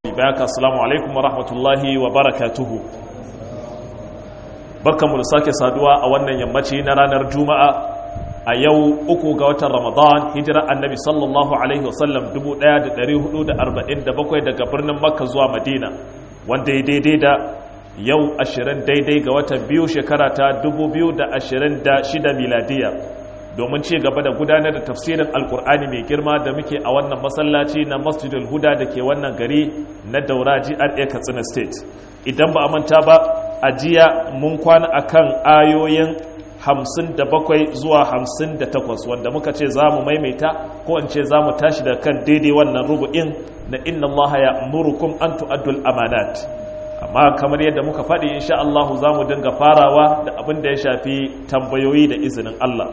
bayaka assalamu alaikum wa rahmatullahi wa barakatuhu barkanmu da sake saduwa a wannan yammaci na ranar juma'a a yau uku ga watan ramadan hijira annabi sallallahu alaihi wasallam 1447 daga birnin makka zuwa madina wanda ya daidai da yau 20 daidai ga watan biyu shekara ta 2026 miladiya domin ci gaba da gudanar da tafsirin alkur'ani mai girma da muke a wannan masallaci na masjidul huda da ke wannan gari na daura GRA katsina state idan ba a manta ba a jiya mun kwana akan ayoyin 57 zuwa 58 wanda muka ce za mu maimaita ko in ce za mu tashi da kan daidai wannan rubu'in na inna allaha ya murukum an tu'addul amanat amma kamar yadda muka faɗi insha Allah za mu dinga farawa da abin da ya shafi tambayoyi da izinin Allah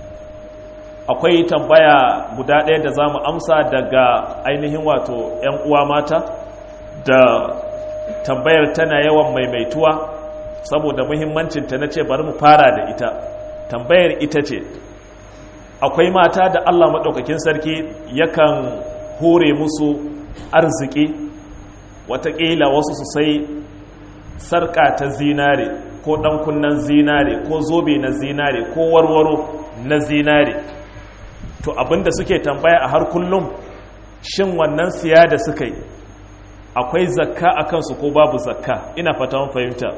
akwai tambaya guda ɗaya da za mu amsa daga ainihin wato 'yan uwa mata da tambayar tana yawan maimaituwa saboda muhimmancinta na ce bari mu fara da ita tambayar ita ce akwai mata da allah maɗaukakin sarki yakan hore musu arziki watakila wasu su sai sarƙa ta zinare ko ɗankunan zinare ko zobe na zinare ko warwaro na zinare to abinda suke tambaya a har kullum shin wannan siya da suka yi akwai zakka a kansu ko babu zakka ina fata fahimta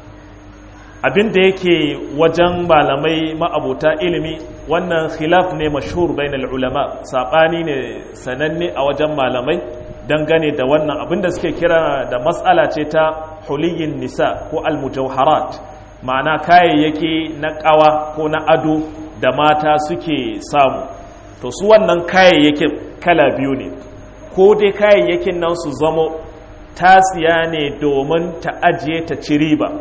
abinda yake wajen malamai ma'abota ilimi wannan khilaf ne mashhur bainal ulama sabani ne sananne a wajen malamai dangane da wannan abinda suke kira da matsala ce ta huliyin nisa ko almujawharat ma'ana kayayyaki na kawa ko na ado da mata suke samu to su wannan kayayyakin kala biyu ne ko dai kayayyakin nan su zamo tasiya ne domin ta ajiye ta ci riba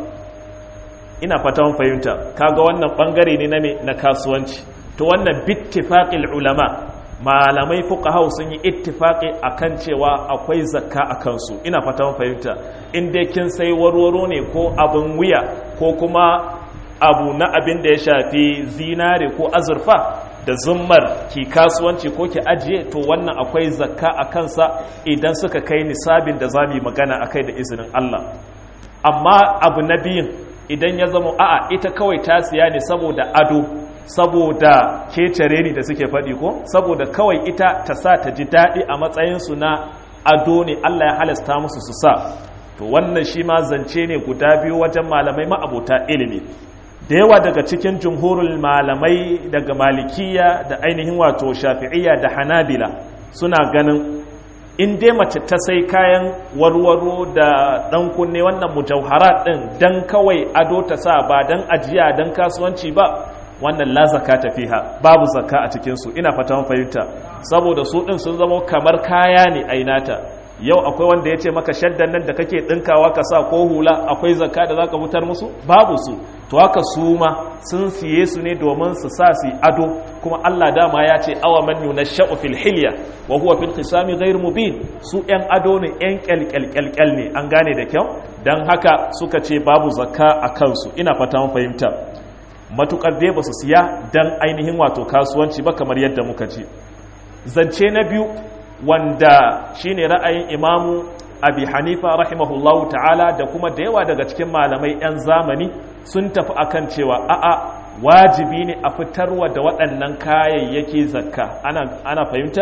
ina fatan fahimta kaga wannan bangare ne na me na kasuwanci to wannan bittifaqil ulama malamai fuqaha sun yi ittifaqi akan cewa akwai zakka akan su ina fatan fahimta in dai kin sai warwaro ne ko abin wuya ko kuma abu na abin da ya shafi zinare ko azurfa da zummar ki kasuwanci ko ki ajiye to wannan akwai zakka a kansa idan suka kai nisabin da za mu yi magana a kai da izinin Allah amma abu na biyun idan ya zama a'a ita kawai ta siya ne saboda ado saboda kecere ni da suke faɗi ko saboda kawai ita ta sa ta ji daɗi a matsayinsu na ado ne Allah ya halasta musu su sa to wannan shi ma zance ne guda biyu wajen malamai ma'abota ilimi da yawa daga cikin jumhurul malamai daga malikiya da ainihin wato shafi'iyya da hanabila suna ganin in dai mace ta sai kayan warwaro da dan kunne wannan mujawharat din dan kawai ado ta sa ba dan ajiya dan kasuwanci ba wannan la zakata fiha babu zakka a cikin su ina fatan fahimta saboda su din sun zama kamar kaya ne ainata yau akwai wanda ya ce maka shaddan nan da kake ɗinkawa ka sa ko hula akwai zakka da za ka fitar musu babu su to haka su ma sun siye su ne domin su sa su ado kuma Allah dama ya ce awa man yuna sha'u fil hilya wa huwa fil qisami ghayr mubin su yan ado ne yan kyalkyalkyalkyal ne an gane da kyau dan haka suka ce babu zakka a kansu ina fata mun fahimta matukar dai ba su siya dan ainihin wato kasuwanci ba kamar yadda muka ce zance na biyu wanda shine ra'ayin imamu abi hanifa rahimahullahu ta'ala da kuma da yawa daga cikin malamai 'yan zamani sun tafi akan cewa a'a wajibi ne a fitarwa da waɗannan kayayyaki zakka ana, ana fahimta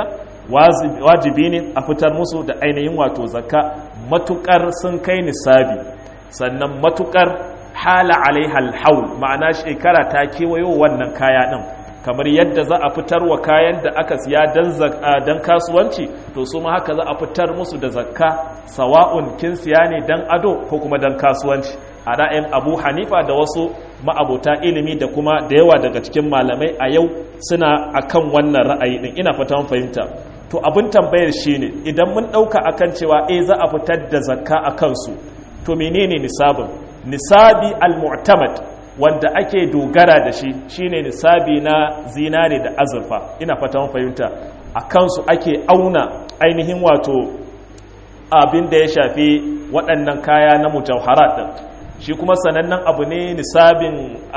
wajibi ne a fitar musu da ainihin wato zakka matukar sun kai nisabi sannan matukar hala alaihal haul ma'ana shekara ta kewayo wannan kaya ɗin kamar yadda za a fitar wa kayan da aka siya don kasuwanci to su ma haka za a fitar musu da zakka sawa'un kin siya ne don ado ko kuma don kasuwanci a ra'ayin abu hanifa da wasu ma'abota ilimi da kuma da yawa daga cikin malamai a yau suna akan wannan ra'ayi din ina fata fahimta to abin tambayar shine idan mun ɗauka akan cewa eh za a fitar da zakka a kansu to menene nisabin nisabi al-mu'tamad wanda ake dogara da shi shine nisabi na zinare da azurfa ina fata mun fahimta a kansu ake auna ainihin wato abin da ya shafi waɗannan kaya na mujawharat din shi kuma sanannen abu ne nisabin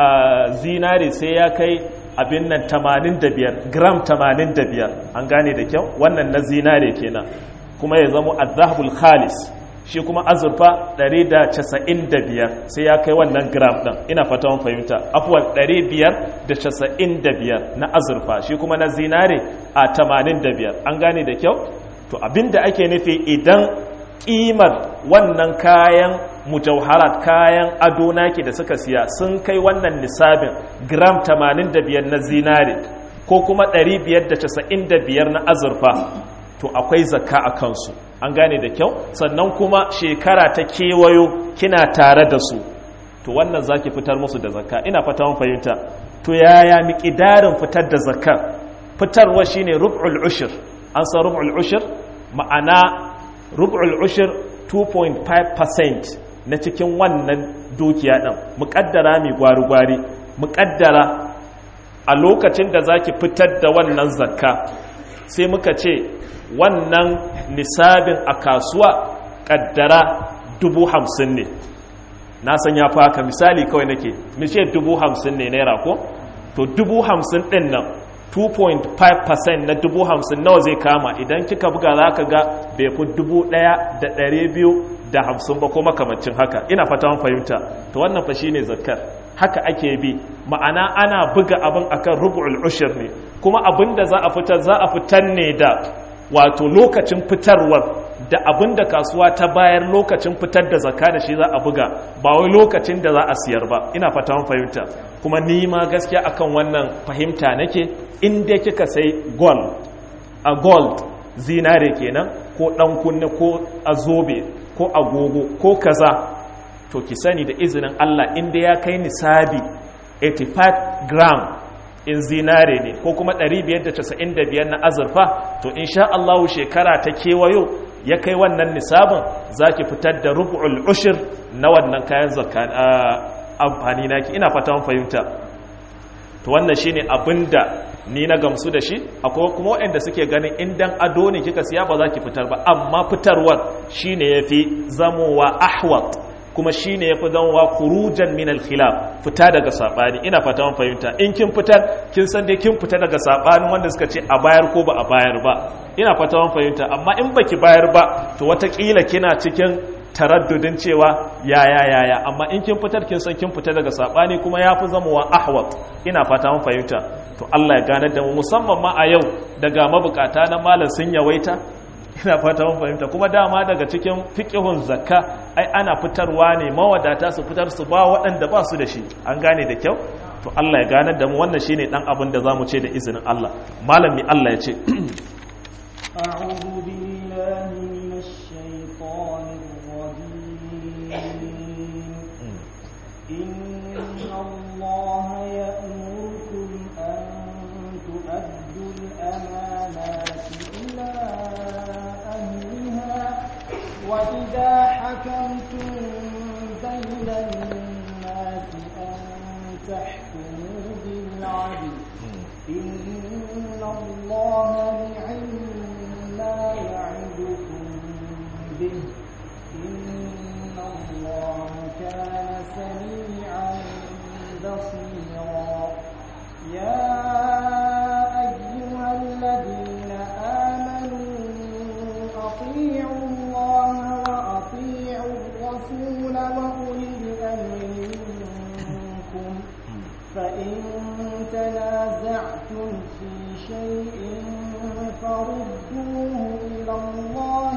zinare sai ya kai abin nan 85 gram 85 an gane da kyau wannan na zinare kenan kuma ya zama azhabul khalis shi kuma azurfa 195 sai ya kai wannan gram ɗin ina fata mun fahimta afuwan 595 na azurfa shi kuma na zinare a 85 an gane da kyau to abinda ake nufi idan kimar wannan kayan mujawharat kayan ado naki da suka siya sun kai wannan nisabin gram 85 na zinare ko kuma 595 na azurfa to akwai zakka a kansu an gane da kyau sannan kuma shekara ta kewayo kina tare da su to wannan zaki fitar musu da zakka ina fata mun fahimta to yaya miƙidarin fitar da zakkar fitarwa shine rub'ul ushur an san rub'ul ushur ma'ana rub'ul ushur 2.5% na cikin wannan dukiya din muƙaddara mai gwari-gwari muƙaddara a lokacin da zaki fitar da wannan zakka sai muka ce wannan nisabin a kasuwa kaddara dubu hamsin ne na san ya faka misali kawai nake mishe dubu hamsin ne naira ko to dubu hamsin din nan 2.5% na dubu hamsin nawa zai kama idan kika buga za ka ga bai fi dubu daya da ɗari biyu da hamsin ba ko makamancin haka ina fata fahimta to wannan fa shine zakkar haka ake bi ma'ana ana buga abin akan rubu'ul ushur ne kuma abin da za a fitar za a fitar ne da wato lokacin fitarwar da abin da kasuwa ta bayar lokacin fitar da zakka da shi za a buga ba wai lokacin da za a siyar ba ina fata mun fahimta kuma ni ma gaskiya akan wannan fahimta nake in dai kika sai gold a gold zinare kenan ko dan kunne ko azobe ko agogo ko kaza to ki sani da izinin Allah in dai ya kai nisabi 85 gram in zinare ne ko kuma 595 na azurfa to insha Allah shekara ta kewayo ya kai wannan nisabin zaki fitar da rubu'ul ushir na wannan kayan zakka amfani naki ina fata mun fahimta to wannan shine abinda ni na gamsu da shi akwai kuma waɗanda suke ganin indan ado ne kika siya ba za ki fitar ba amma fitarwar shine yafi zamowa ahwat kuma shi ne ya fi zanwa kurujan minal khilaf fita daga saɓani ina fata man fahimta in kin fitar kin san dai kin fita daga saɓani wanda suka ce a bayar ko ba a bayar ba ina fata man fahimta amma in baki bayar ba to watakila kina cikin taraddudin cewa yaya yaya amma in kin fitar kin san kin fita daga saɓani kuma ya fi zamowa ahwat ina fata man fahimta to Allah ya ganar da mu musamman ma a yau daga mabukata na malam sun yawaita ina fata mun fahimta kuma dama daga cikin fiqhun zakka ai ana fitarwa ne mawadata su fitar su ba waɗanda ba su da shi an gane da kyau to Allah ya ganar da mu wannan shine dan abin da zamu ce da izinin Allah malami Allah ya ce أعوذ بالله من الشيطان الرجيم إن الله يأمركم أن تؤدوا الأمانات إلى أهلها وإذا حكمتم بين الناس أن تحكموا بالعدل إن الله نعم ما يعدكم به إن الله كان سميعا بصيرا يا أيها الذين آمنوا أطيعوا الله وأطيعوا الرسول وأولي الأمر منكم فإن تنازعتم في شيء فردوه إلى الله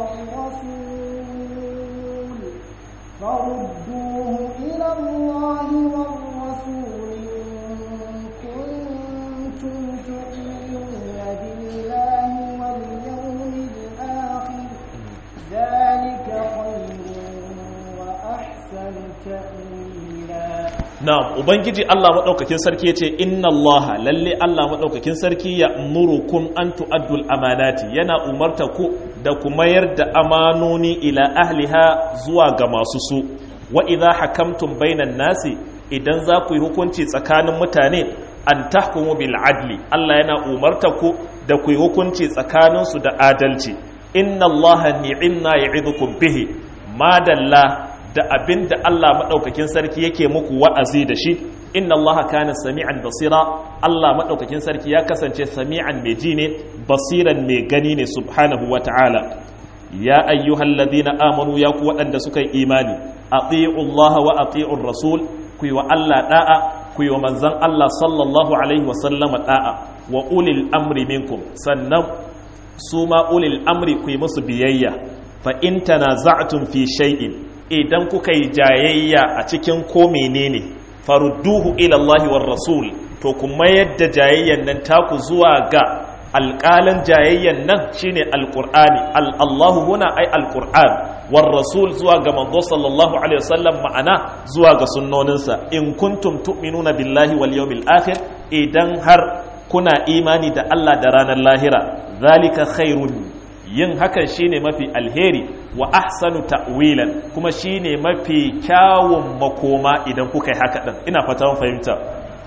والرسول فردوه إلى الله والرسول إن كنتم تؤمنون بالله واليوم الآخر ذلك خير وأحسن تأويلا na'am ubangiji Allah madaukakin sarki yace inna Allah lalle Allah madaukakin sarki ya murukum an tu'addul amanati yana umarta ku da ku mayar da amanoni ila ahliha zuwa ga masu su wa idha hakamtum bainan nasi idan za ku yi hukunci tsakanin mutane an tahkumu bil adli Allah yana umarta ku da ku yi hukunci tsakanin su da adalci inna Allah ni'inna ya'idukum bihi madalla da abin da Allah maɗaukakin sarki yake muku wa'azi da shi inna Allah kana sami'an basira Allah maɗaukakin sarki ya kasance sami'an mai ji ne basiran mai gani ne subhanahu wa ta'ala ya ayyuhal ladina amanu ya ku waɗanda suka yi imani ati'u Allah wa ati'ur rasul ku yi wa Allah da'a ku yi wa manzon Allah sallallahu alaihi wa sallama da'a wa ulil amri minkum sannan su ma ulil amri ku yi musu biyayya fa in tanaza'tum fi shay'in idan kuka yi jayayya a cikin ko menene farudduhu ila Allah war rasul to kuma yadda jayayyan nan taku zuwa ga alƙalin jayayyan nan shine alƙur'ani al'allahu huna ai alƙur'an war rasul zuwa ga manzo sallallahu alaihi wasallam ma'ana zuwa ga sunnoninsa in kuntum tu'minuna billahi wal yawmil akhir idan har kuna imani da Allah da ranar lahira zalika khairun yin hakan shine mafi alheri wa ahsanu ta'wilan kuma shine mafi kyawun makoma idan kuka yi haka din ina fata mun fahimta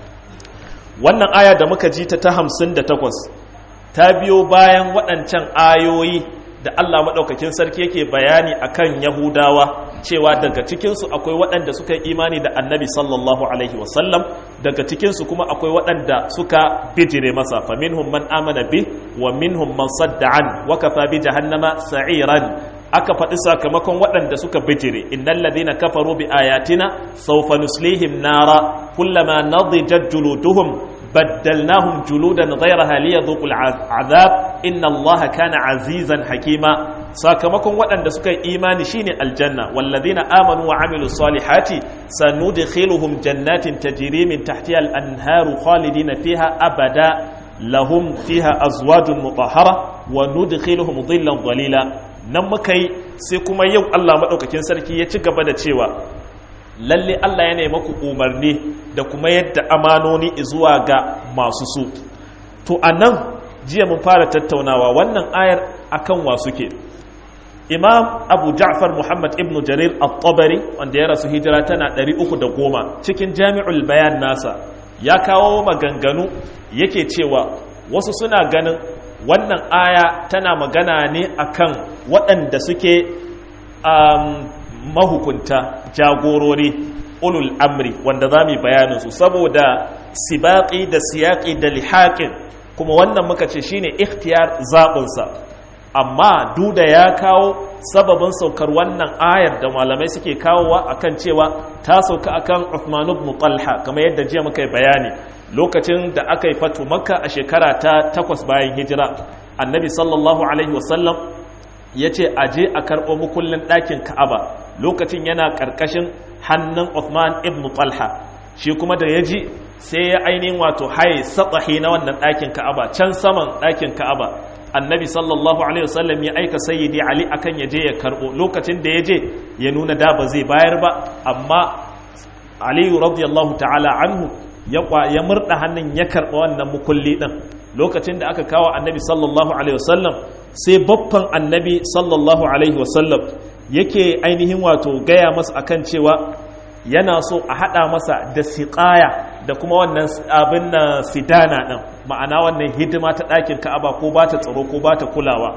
wannan aya da muka ji ta ta 58 ta biyo bayan waɗancan ayoyi da Allah maɗaukakin sarki yake bayani akan Yahudawa cewa daga cikinsu akwai waɗanda suka yi imani da annabi sallallahu alaihi wasallam daga cikinsu kuma akwai waɗanda suka bijire masa fa minhum man amana bi wa minhum man sadda an wa kafa bi jahannama sa'iran aka faɗi sakamakon waɗanda suka bijire innal ladina kafaru bi ayatina sawfa nuslihim nara kullama nadijat juluduhum بدلناهم جلودا غيرها ليذوقوا العذاب إن الله كان عزيزا حكيما sakamakon waɗanda suka yi imani shine aljanna wallazina amanu wa amilu salihati sanudkhiluhum jannatin tajri min tahtiha al-anharu khalidina fiha abada lahum fiha azwajun mutahhara wa nudkhiluhum dhillan dhalila nan muka yi sai kuma yau Allah madaukakin sarki ya ci gaba da cewa lalle Allah ya nemi ku umarni da kuma yadda amanoni zuwa ga masu su to anan jiya mun fara tattaunawa wannan ayar akan wa suke imam abu ja'far muhammad ibn jarir at-tabari wanda ya rasu hijira tana 310 cikin jami'ul bayan nasa ya kawo maganganu yake cewa wasu suna ganin wannan aya tana magana ne akan waɗanda suke um, mahukunta jagorori ulul amri wanda za mu yi bayaninsu saboda sibaƙi da siyaƙi da lihaƙin kuma wannan muka ce shine ikhtiyar zaɓinsa amma duda ya kawo sababin saukar wannan ayar da malamai suke kawowa akan cewa ta sauka akan Uthman ibn Talha kamar yadda jiya muka yi bayani lokacin da aka yi fatu makka a shekara ta takwas bayan hijira annabi sallallahu alaihi wasallam ya ce a je a karɓo mukullin ɗakin ka'aba lokacin yana ƙarƙashin hannun Uthman ibn Talha shi kuma da ya ji sai ya ainihin wato haye satsahi na wannan ɗakin ka'aba can saman ɗakin ka'aba annabi sallallahu alaihi wasallam ya aika sayyidi ali akan ya je ya karɓo lokacin da ya je ya nuna da ba zai bayar ba amma aliyu radiyallahu ta'ala anhu ya murda hannun ya karɓa wannan mukulli ɗin lokacin da aka kawo annabi sallallahu alaihi wasallam sai babban annabi sallallahu alaihi wasallam yake ainihin wato gaya masa akan cewa yana so a haɗa masa da siƙaya da kuma wannan abin na sidana ɗin ma'ana wannan hidima ta ɗakin ka'aba ko ba ta tsaro ko ba ta kulawa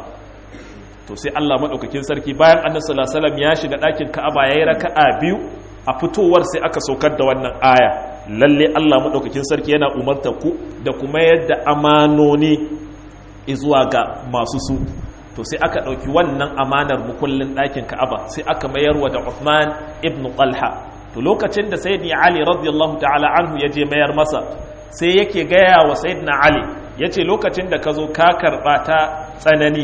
to sai Allah maɗaukakin sarki bayan annabi sallallahu alaihi wasallam ya shiga ɗakin ka'aba yayi raka'a biyu a fitowar sai aka saukar da wannan aya lalle Allah maɗaukakin sarki yana umarta ku da kuma yadda amanoni zuwa ga masu su to sai aka ɗauki wannan amanar mukullin ɗakin ka'aba sai aka mayarwa da Uthman ibn Talha to lokacin da sayyidina Ali radiyallahu ta'ala anhu ya je mayar masa sai yake gaya wa sayyidina Ali yace lokacin da ka zo ka karɓa ta tsanani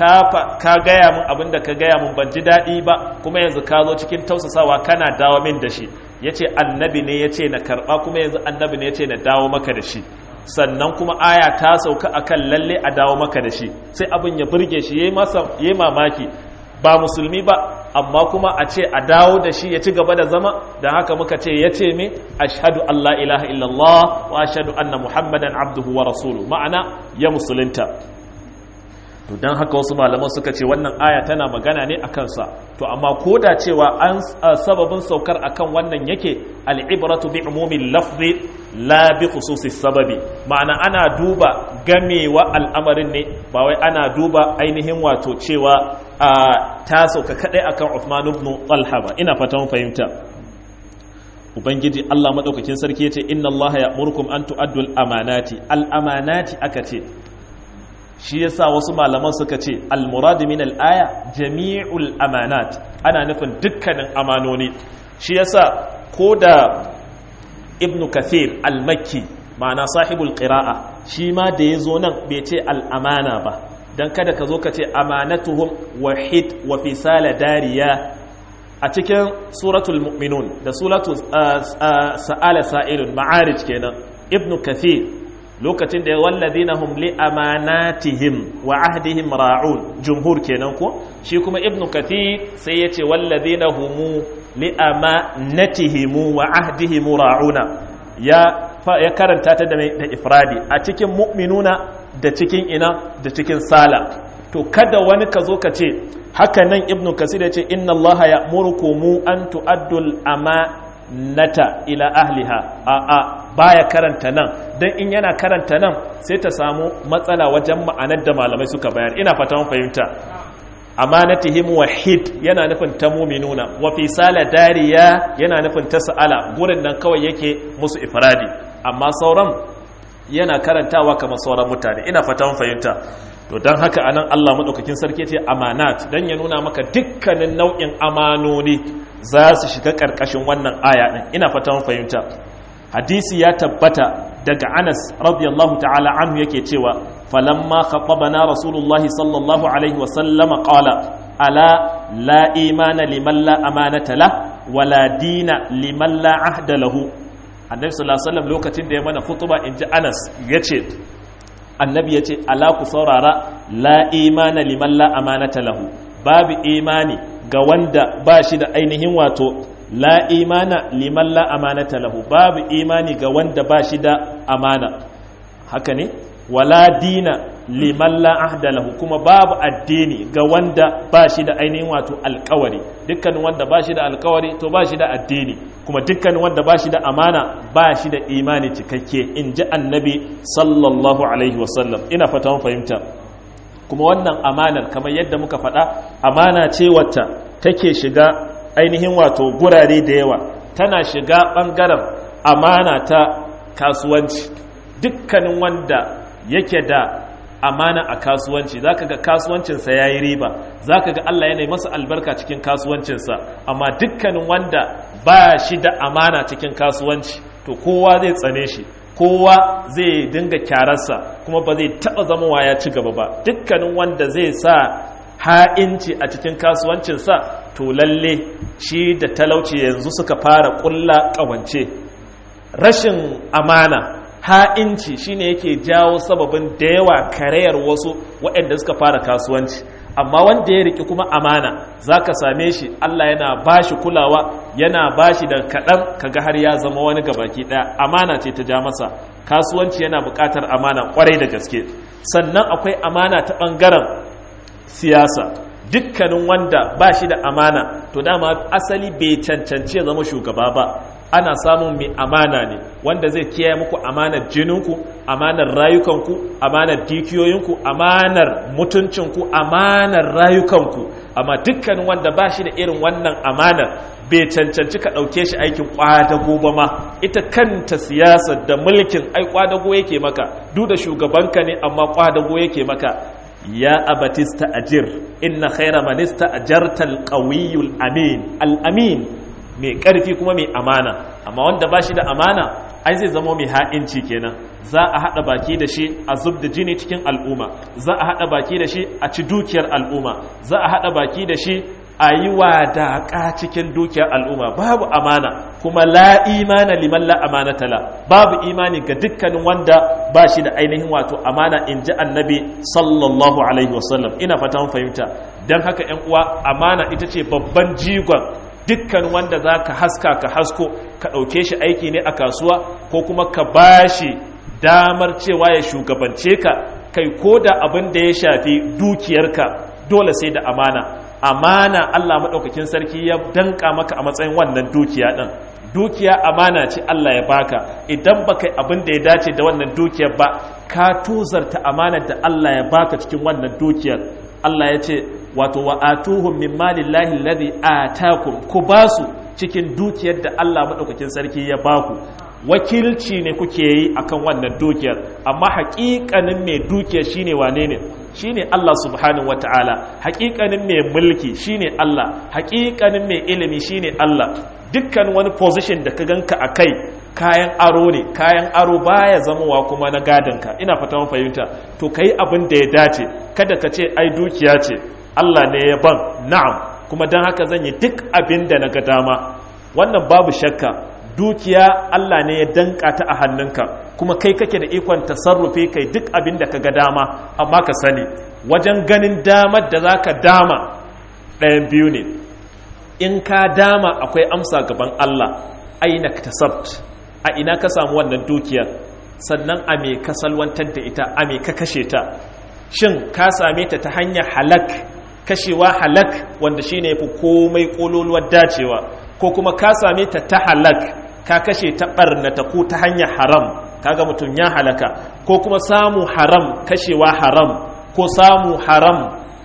ka gaya min abin da ka gaya min ban ji daɗi ba kuma yanzu ka zo cikin tausasawa kana dawo min da shi ya ce annabi ne ya ce na karɓa kuma yanzu annabi ne ya ce na dawo maka da shi sannan kuma aya ta sauka akan lalle a dawo maka da shi sai abin ya burge shi ya yi mamaki ba musulmi ba amma kuma a ce a dawo da shi ya ci gaba da zama da haka muka ce ya ce me ashhadu Allah ilaha illallah wa ashhadu anna muhammadan abduhu wa rasuluhu ma'ana ya musulunta to don haka wasu malaman suka ce wannan aya tana magana ne a kansa to amma ko da cewa an sababin saukar akan wannan yake al'ibratu bi umumin lafzi la bi khususi sababi ma'ana ana duba gamewa al'amarin ne ba wai ana duba ainihin wato cewa ta sauka kadai akan Uthman ibn Talha ba ina fatan fahimta ubangiji Allah madaukakin sarki yace inna Allah ya'murukum an tu'addu al-amanati al-amanati aka ce shi yasa wasu malaman suka ce al-murad min al-aya jami'ul amanat ana nufin dukkanin amanoni shi yasa ko da ibnu kathir al-makki ma'ana sahibul qira'a shi ma da yazo nan bai ce al-amana ba dan kada ka zo ka ce amanatuhum wahid wa fisala dariya a cikin suratul mu'minun da suratul sa'ala sa'ilun ma'arij kenan ibnu kathir lokacin da ya walladina hum li amanatihim wa ahdihim ra'un jumhur kenan ko shi kuma ibnu kathir sai ya ce walladina humu li amanatihim wa ahdihim ra'una ya ya karanta ta da da ifradi a cikin mu'minuna da cikin ina da cikin sala to kada wani ka zo ka ce haka nan ibnu kasir ya ce inna allaha ya'murukum an tu'addul amanata ila ahliha a a baya karanta nan dan in yana karanta nan sai ta samu matsala wajen ma'anar da malamai suka bayar ina fata mun fahimta amanatihim wahid yana nufin ta muminuna wa fi sala dariya yana nufin ta sa'ala gurin nan kawai yake musu ifradi amma sauran yana karantawa kamar sauran mutane ina fata mun fahimta to don haka anan Allah maɗaukakin sarki ce amanat don ya nuna maka dukkanin nau'in amanoni za su shiga ƙarƙashin wannan aya ɗin ina fata mun fahimta hadisi ya tabbata daga Anas radiyallahu ta'ala anhu yake cewa falamma khatabana rasulullahi sallallahu alaihi wa sallama qala ala la imana liman la amanata la wala dina liman la ahda lahu annabi sallallahu alaihi wasallam lokacin da ya mana futuba inji Anas yace annabi ya ce ala ku saurara la imana liman la amanata lahu babu imani ga wanda ba shi da ainihin wato la imana liman la amanata lahu babu imani ga wanda ba shi da amana haka ne wala dina liman la ahda lahu kuma babu addini ga wanda ba shi da ainihin wato alkawari dukkan wanda ba shi da alkawari to ba shi da addini kuma dukkan wanda ba shi da amana ba shi da imani cikakke in ji annabi sallallahu alaihi wasallam ina fata mun fahimta kuma wannan amanar kamar yadda muka faɗa amana ce wacce take shiga ainihin wato gurare da yawa tana shiga ɓangaren amana ta kasuwanci dukkanin wanda yake da amana a kasuwanci zaka ga kasuwancinsa ya yi riba zaka ga Allah yana masa albarka cikin kasuwancinsa amma dukkanin wanda ba shi da amana cikin kasuwanci to kowa zai tsane shi kowa zai dinga kyararsa kuma ba zai taɓa zama ya ci gaba ba dukkanin wanda zai sa ha'inci a cikin kasuwancinsa to lalle shi da talauci yanzu suka fara ƙulla ƙawance rashin amana ha'inci shine yake jawo sababin da yawa karayar wasu waɗanda suka fara kasuwanci amma wanda ya riki kuma amana za ka same shi Allah yana ba shi kulawa yana ba shi da kaɗan kaga har ya zama wani gabaki ɗaya amana ce ta ja masa kasuwanci yana buƙatar amana ƙwarai da gaske sannan akwai amana ta ɓangaren siyasa dukkanin wanda ba shi da amana to dama asali bai cancanci ya zama shugaba ba ana samun mai amana ne wanda zai kiyaye muku amanar jininku amanar rayukanku amanar dukiyoyinku amanar mutuncinku amanar rayukanku amma dukkanin wanda ba shi da irin wannan amanar bai cancanci ka ɗauke shi aikin ƙwadago ba ma ita kanta siyasar da mulkin ai ƙwadago yake maka duk da shugabanka ne amma ƙwadago yake maka ya abatista ajir inna khaira manista ajarta alqawiyul amin al-amin mai ƙarfi kuma mai amana amma wanda ba shi da amana ai zai zama mai ha'inci kenan za a haɗa baki da shi a zub da jini cikin al'umma za a haɗa baki da shi a ci dukiyar al'umma za a haɗa baki da shi a yi wadaƙa cikin dukiyar al'umma babu amana kuma la imana liman la amana tala babu imani ga dukkanin wanda ba shi da ainihin wato amana in ji annabi sallallahu alaihi wasallam ina fata fahimta don haka 'yan uwa amana ita ce babban jigon dukkan wanda za ka haska ka hasko ka ɗauke shi aiki ne a kasuwa ko kuma ka ba shi damar cewa ya shugabance ka kai ko da abin da ya shafi dukiyarka dole sai da amana amana Allah maɗaukakin sarki ya danka maka a matsayin wannan dukiya ɗin dukiya amana ce Allah ya baka idan baka abin da ya dace da wannan dukiyar ba ka tuzarta amanar da Allah ya baka cikin wannan dukiyar Allah ya ce wato wa atuhum min malillahi alladhi atakum ku basu cikin dukiyar da Allah madaukakin sarki ya baku wakilci ne kuke yi akan wannan dukiyar amma haƙiƙanin mai dukiyar shine wane ne shine Allah subhanahu wata'ala haƙiƙanin mai mulki shine Allah haƙiƙanin mai ilimi shine Allah dukkan wani position da ka ganka a kai kayan aro ne kayan aro baya zamowa kuma na gadonka ina fata mun fahimta to kai abin da ya dace kada ka ce ai dukiya ce Allah ne ya ban na'am kuma don haka zan yi duk abin da na ga dama wannan babu shakka dukiya Allah ne ya danka ta a hannunka kuma kai kake da ikon tasarrufi kai duk abin da ka ga dama amma ka sani wajen ganin damar da za ka dama ɗayan biyu ne in ka dama akwai amsa gaban Allah aina tasabt a ina ka samu wannan dukiyar sannan a me ka salwantar da ita a me ka kashe ta shin ka same ta ta hanyar halak kashewa halak wanda shine yafi komai kololuwar dacewa ko kuma ka same ta ta halak ka kashe ta barnata ko ta hanyar haram kaga mutum ya halaka ko kuma samu haram kashewa haram ko samu haram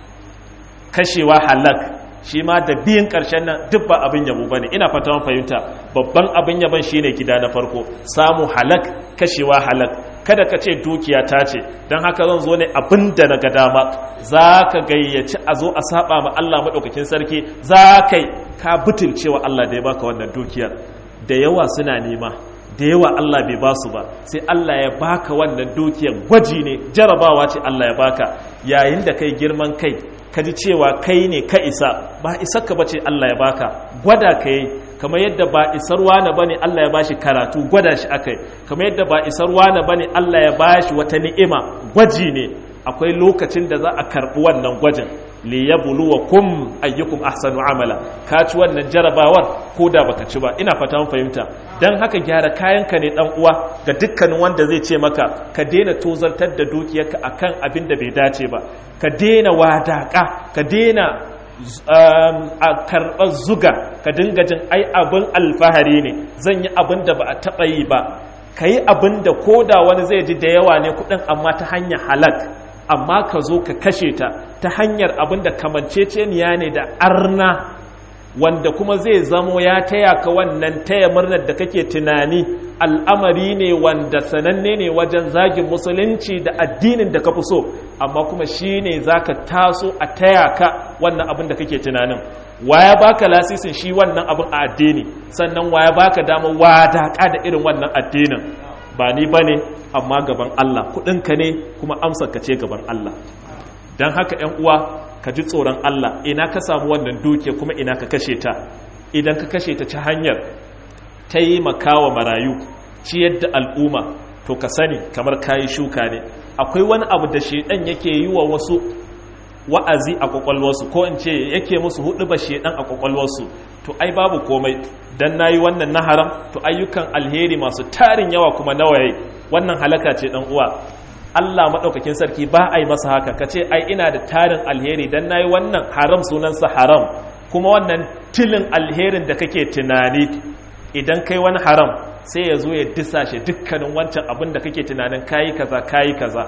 kashewa halak shi ma da biyan ƙarshen nan duk ba abin yabo ba ne ina fata man fahimta babban abin yabon shi ne gida na farko samu halak kashewa halak kada ka ce dukiya ta ce don haka zan zo ne abin da na ga dama za ka gayyaci a zo a saba ma Allah maɗaukakin sarki za ka ka butulcewa Allah da ya baka wannan dukiyar da yawa suna nema da yawa Allah bai ba su ba sai Allah ya baka wannan dukiyar gwaji ne jarabawa ce Allah ya baka yayin da kai girman kai ka ji cewa kai ne ka isa ba isar ka bace Allah ya baka gwada ka yi kamar yadda ba isar wani bane Allah ya bashi karatu gwada shi akai kamar yadda ba isar wani bane Allah ya bashi wata ni'ima gwaji ne akwai lokacin da za a karbi wannan gwajin li yabluwakum ayyukum ahsanu amala ka ci wannan jarabawar ko da baka ci ba ina fata mun fahimta dan haka gyara kayanka ne dan uwa ga dukkanin wanda zai ce maka ka daina tozartar da dukiyarka akan abin da bai dace ba ka daina wadaka ka daina a karɓar zuga ka dinga jin ai abin alfahari ne zan yi abin da ba a taɓa yi ba ka yi abin da ko da wani zai ji da yawa ne kuɗin amma ta hanyar halak amma ka zo ka kashe ta ta hanyar abin da kamanceceniya ne da arna wanda kuma zai zamo ya taya ka wannan taya murnar da kake tunani al'amari ne wanda sananne ne wajen zagin musulunci da addinin da ka fi so amma kuma shi ne za ka taso a taya ka wannan abin da kake tunanin waya baka lasisin shi wannan abin a addini sannan waya baka damar wadaka da irin wannan addinin ba ni ba ne amma gaban Allah kudinka ne kuma amsar ka ce gaban Allah don haka ‘yan uwa ka ji tsoron Allah ina ka samu wannan duke kuma ina ka kashe ta idan ka kashe ta ta hanyar ta yi makawa marayu ciyar da al'umma to ka sani kamar kayi shuka ne akwai wani abu da shedan yake yi wa wasu wa'azi a kwakwalwarsu ko in ce yake musu hudu ba shedan a kwakwalwarsu to ai babu komai dan nayi wannan na haram to ayyukan alheri masu tarin yawa kuma nawaye wannan halaka ce dan uwa Allah maɗaukakin sarki ba a yi masa haka ka ce ai ina da tarin alheri don na yi wannan haram sunansa haram kuma wannan tilin alherin da kake tunani idan kai wani haram sai ya zo ya disa shi dukkanin wancan abin da kake tunanin kayi kaza kayi kaza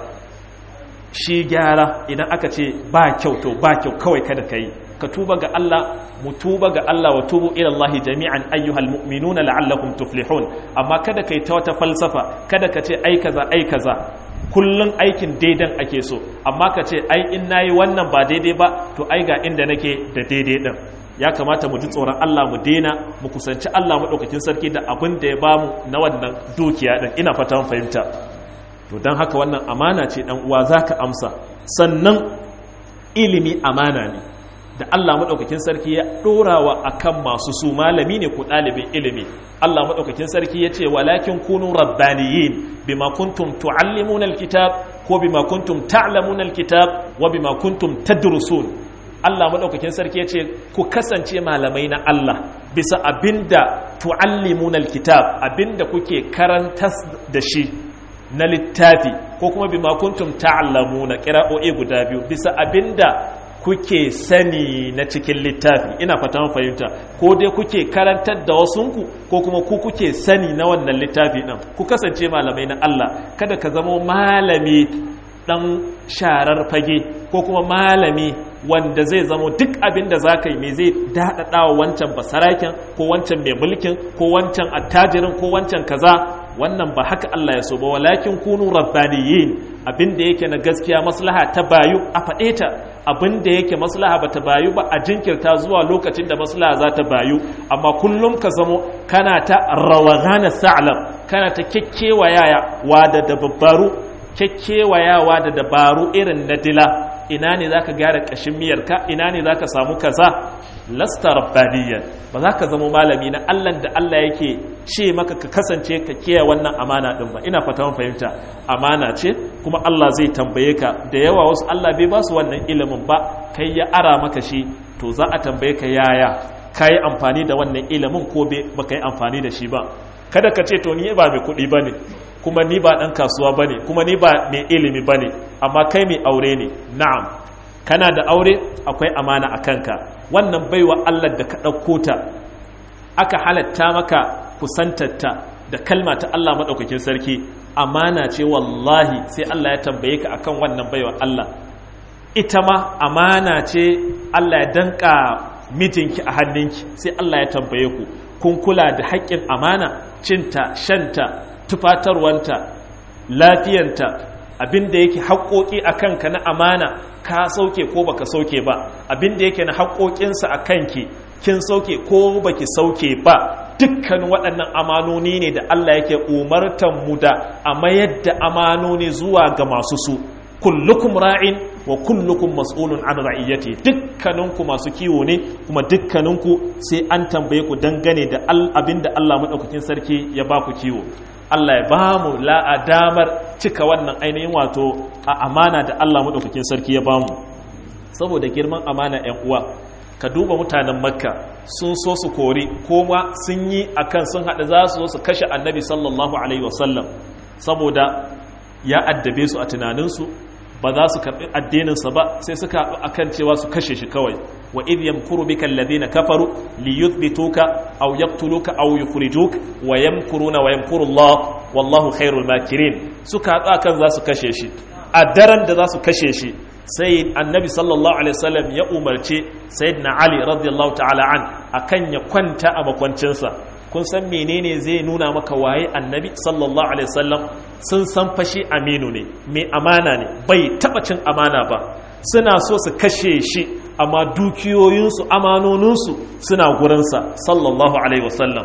shi gyara idan aka ce ba kyau to ba kyau kawai kada ka yi ka tuba ga Allah mu tuba ga Allah wa tubu ila Allah jami'an ayyuhal mu'minuna la'allakum tuflihun amma kada kai ta wata falsafa kada ka ce ai kaza ai kaza kullun aikin daidan ake so amma ka ce ai in nayi wannan ba daidai ba to ai ga inda nake da daidai din ya kamata mu ji tsoron Allah mu daina mu kusanci Allah madaukakin sarki da abin da ya bamu na wannan dukiya din ina fata mun fahimta to dan haka wannan amana ce dan uwa zaka amsa sannan ilimi amana ne da Allah maɗaukakin sarki ya ɗorawa a kan masu su malami ne ko ɗalibin ilimi Allah maɗaukakin sarki ya ce walakin kunu rabbaniyin bima kuntum tu'allimuna alkitab ko bima kuntum ta'lamuna alkitab wa bima kuntum tadrusun Allah maɗaukakin sarki ya ce ku kasance malamai na Allah bisa abinda tu'allimuna alkitab abinda kuke karantas da shi na littafi ko kuma bima kuntum ta'lamuna qira'o'i guda biyu bisa abinda kuke sani na cikin littafi ina fata fahimta ko dai kuke karantar da wasunku ko kuma ku kuke sani na wannan littafi ɗin ku kasance malamai na Allah kada ka zama malami ɗan sharar fage ko kuma malami wanda zai zama duk abin da za ka yi mai zai daɗaɗa wa wancan basaraken ko wancan mai mulkin ko wancan attajirin ko wancan kaza wannan ba haka Allah ya so ba walakin kunu rabbaniyin abin da yake na gaskiya maslaha ta bayu a faɗe ta abin da yake maslaha ba ta bayu ba a jinkirta zuwa lokacin da maslaha za ta bayu amma kullum ka zamo kana ta rawagana sa'lam kana ta kekkewaya wa da dabbaru kekkewayawa da dabaru irin na dila ina ne zaka gyara kashin miyarka ina ne zaka samu kaza lasta rabbaniyan ba za ka zama malami na Allah da Allah yake ce maka ka kasance ka kiyaye wannan amana din ba ina fata mun fahimta amana ce kuma Allah zai tambaye ka da yawa wasu Allah bai ba su wannan ilimin ba kai ya ara maka shi to za a tambaye ka yaya kai amfani da wannan ilimin ko ba kai amfani da shi ba kada ka ce to ni ba mai kuɗi bane kuma ni ba ɗan kasuwa bane kuma ni ba mai ilimi bane amma kai mai aure ne na'am kana da aure akwai amana a kanka wannan baiwa Allah da ka ɗauko ta aka halatta maka kusantarta da kalma ta Allah maɗaukakin sarki amana ce wallahi sai Allah ya tambaye ka akan wannan baiwa Allah ita ma amana ce Allah ya danka mijinki a hannunki sai Allah ya tambaye ku kun kula da haƙƙin amana cinta shanta tufatarwanta lafiyanta abin da yake haƙoƙi a kanka na amana ka sauke ko baka sauke ba abin da yake na haƙoƙinsa a kanki kin sauke ko baki sauke ba dukkan waɗannan amanoni ne da Allah yake umartan mu da a mayar da amanoni zuwa ga masu su kullukum ra'in wa kullukum mas'ulun an ra'iyati dukkaninku masu kiwo ne kuma dukkaninku sai an tambaye ku dangane da abin da Allah madaukakin sarki ya ba ku kiwo Allah ya ba mu la'a damar cika wannan ainihin wato a amana da Allah maɗaukakin sarki ya ba mu saboda girman amana ‘yan uwa ka duba mutanen makka sun so su kori koma sun yi akan sun haɗa za su su kashe annabi sallallahu alaihi wasallam saboda ya addabe su a tunaninsu ba za su karɓi addininsa ba sai suka haɗu akan cewa su kashe shi kawai wa idh yamkuru bika alladhina kafaru liyuthbituka aw yaqtuluka aw yukhrijuk wa yamkuruna wa yamkuru Allah wallahu khairul makirin suka haɗu akan za su kashe shi a daren da za su kashe shi sai annabi sallallahu alaihi wasallam ya umarce sayyidina ali radiyallahu ta'ala an akan ya kwanta a makwancinsa kun san menene zai nuna maka waye annabi sallallahu alaihi wasallam sun san fashi aminu ne mai amana ne bai taba cin amana ba suna so su kashe shi amma dukiyoyinsu amanoninsu suna gurinsa sallallahu alaihi wasallam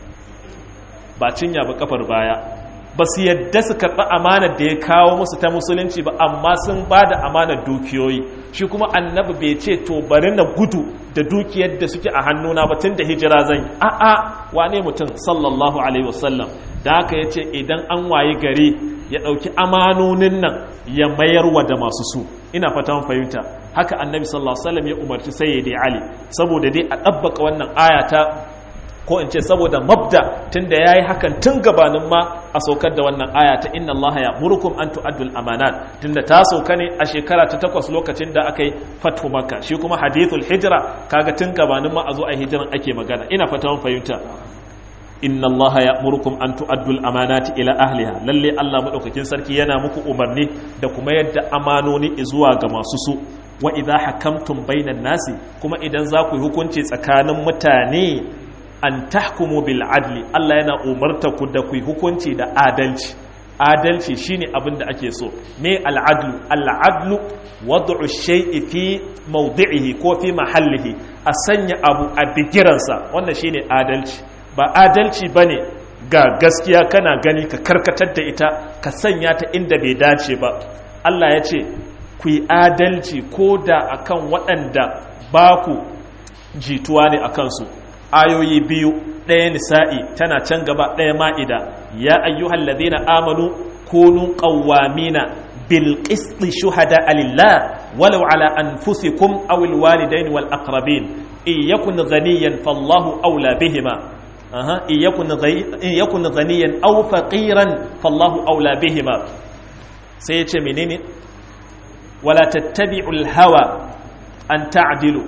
ba cinya ba kafar baya ba su yadda su karɓi amanar da ya kawo musu ta musulunci ba amma sun ba da amanar dukiyoyi shi kuma annabi bai ce to bari na gudu da dukiyar da suke a hannuna ba tun da hijira zan yi a'a wane mutum sallallahu alaihi wasallam da haka ya ce idan an wayi gari ya ɗauki amanonin nan ya mayarwa da masu su ina fatan fahimta haka annabi sallallahu alaihi wasallam ya umarci sayyidi ali saboda dai a ɗabbaka wannan aya ta ko in ce saboda mabda tunda yayi hakan tun gabanin ma a saukar da wannan aya ta inna Allah ya murukum an tu'addul amanat tunda ta sauka ne a shekara ta takwas lokacin da aka yi fatu makka shi kuma hadithul hijra kaga tun gabanin ma a zo a hijiran ake magana ina fata mun fahimta inna Allah ya murukum an tu'addul amanati ila ahliha lalle Allah madaukakin sarki yana muku umarni da kuma yadda amanoni zuwa ga masu su wa idza hakamtum bainan nasi kuma idan za ku yi hukunci tsakanin mutane an tahkumu bil adli Allah yana umarta ku da ku yi hukunci da adalci adalci shine abin da ake so me al adlu al adlu wad'u shay'i fi mawdi'ihi ko fi mahallihi a sanya abu a bigiransa wannan shine adalci ba adalci bane ga gaskiya kana gani ka karkatar da ita ka sanya ta inda bai dace ba Allah ya ce ku yi adalci ko da akan waɗanda ba ku jituwa ne a kansu ayoyi biyu ɗaya nisa'i tana can gaba ɗaya ma'ida ya ayyuhal ladina amanu kunu qawwamina bil qisti shuhada lillah walau ala anfusikum aw al walidain wal aqrabin in yakun ghaniyan fallahu awla bihima aha in yakun in yakun ghaniyan aw faqiran fallahu awla bihima sai ya ce menene wala tattabi'ul hawa an ta'dilu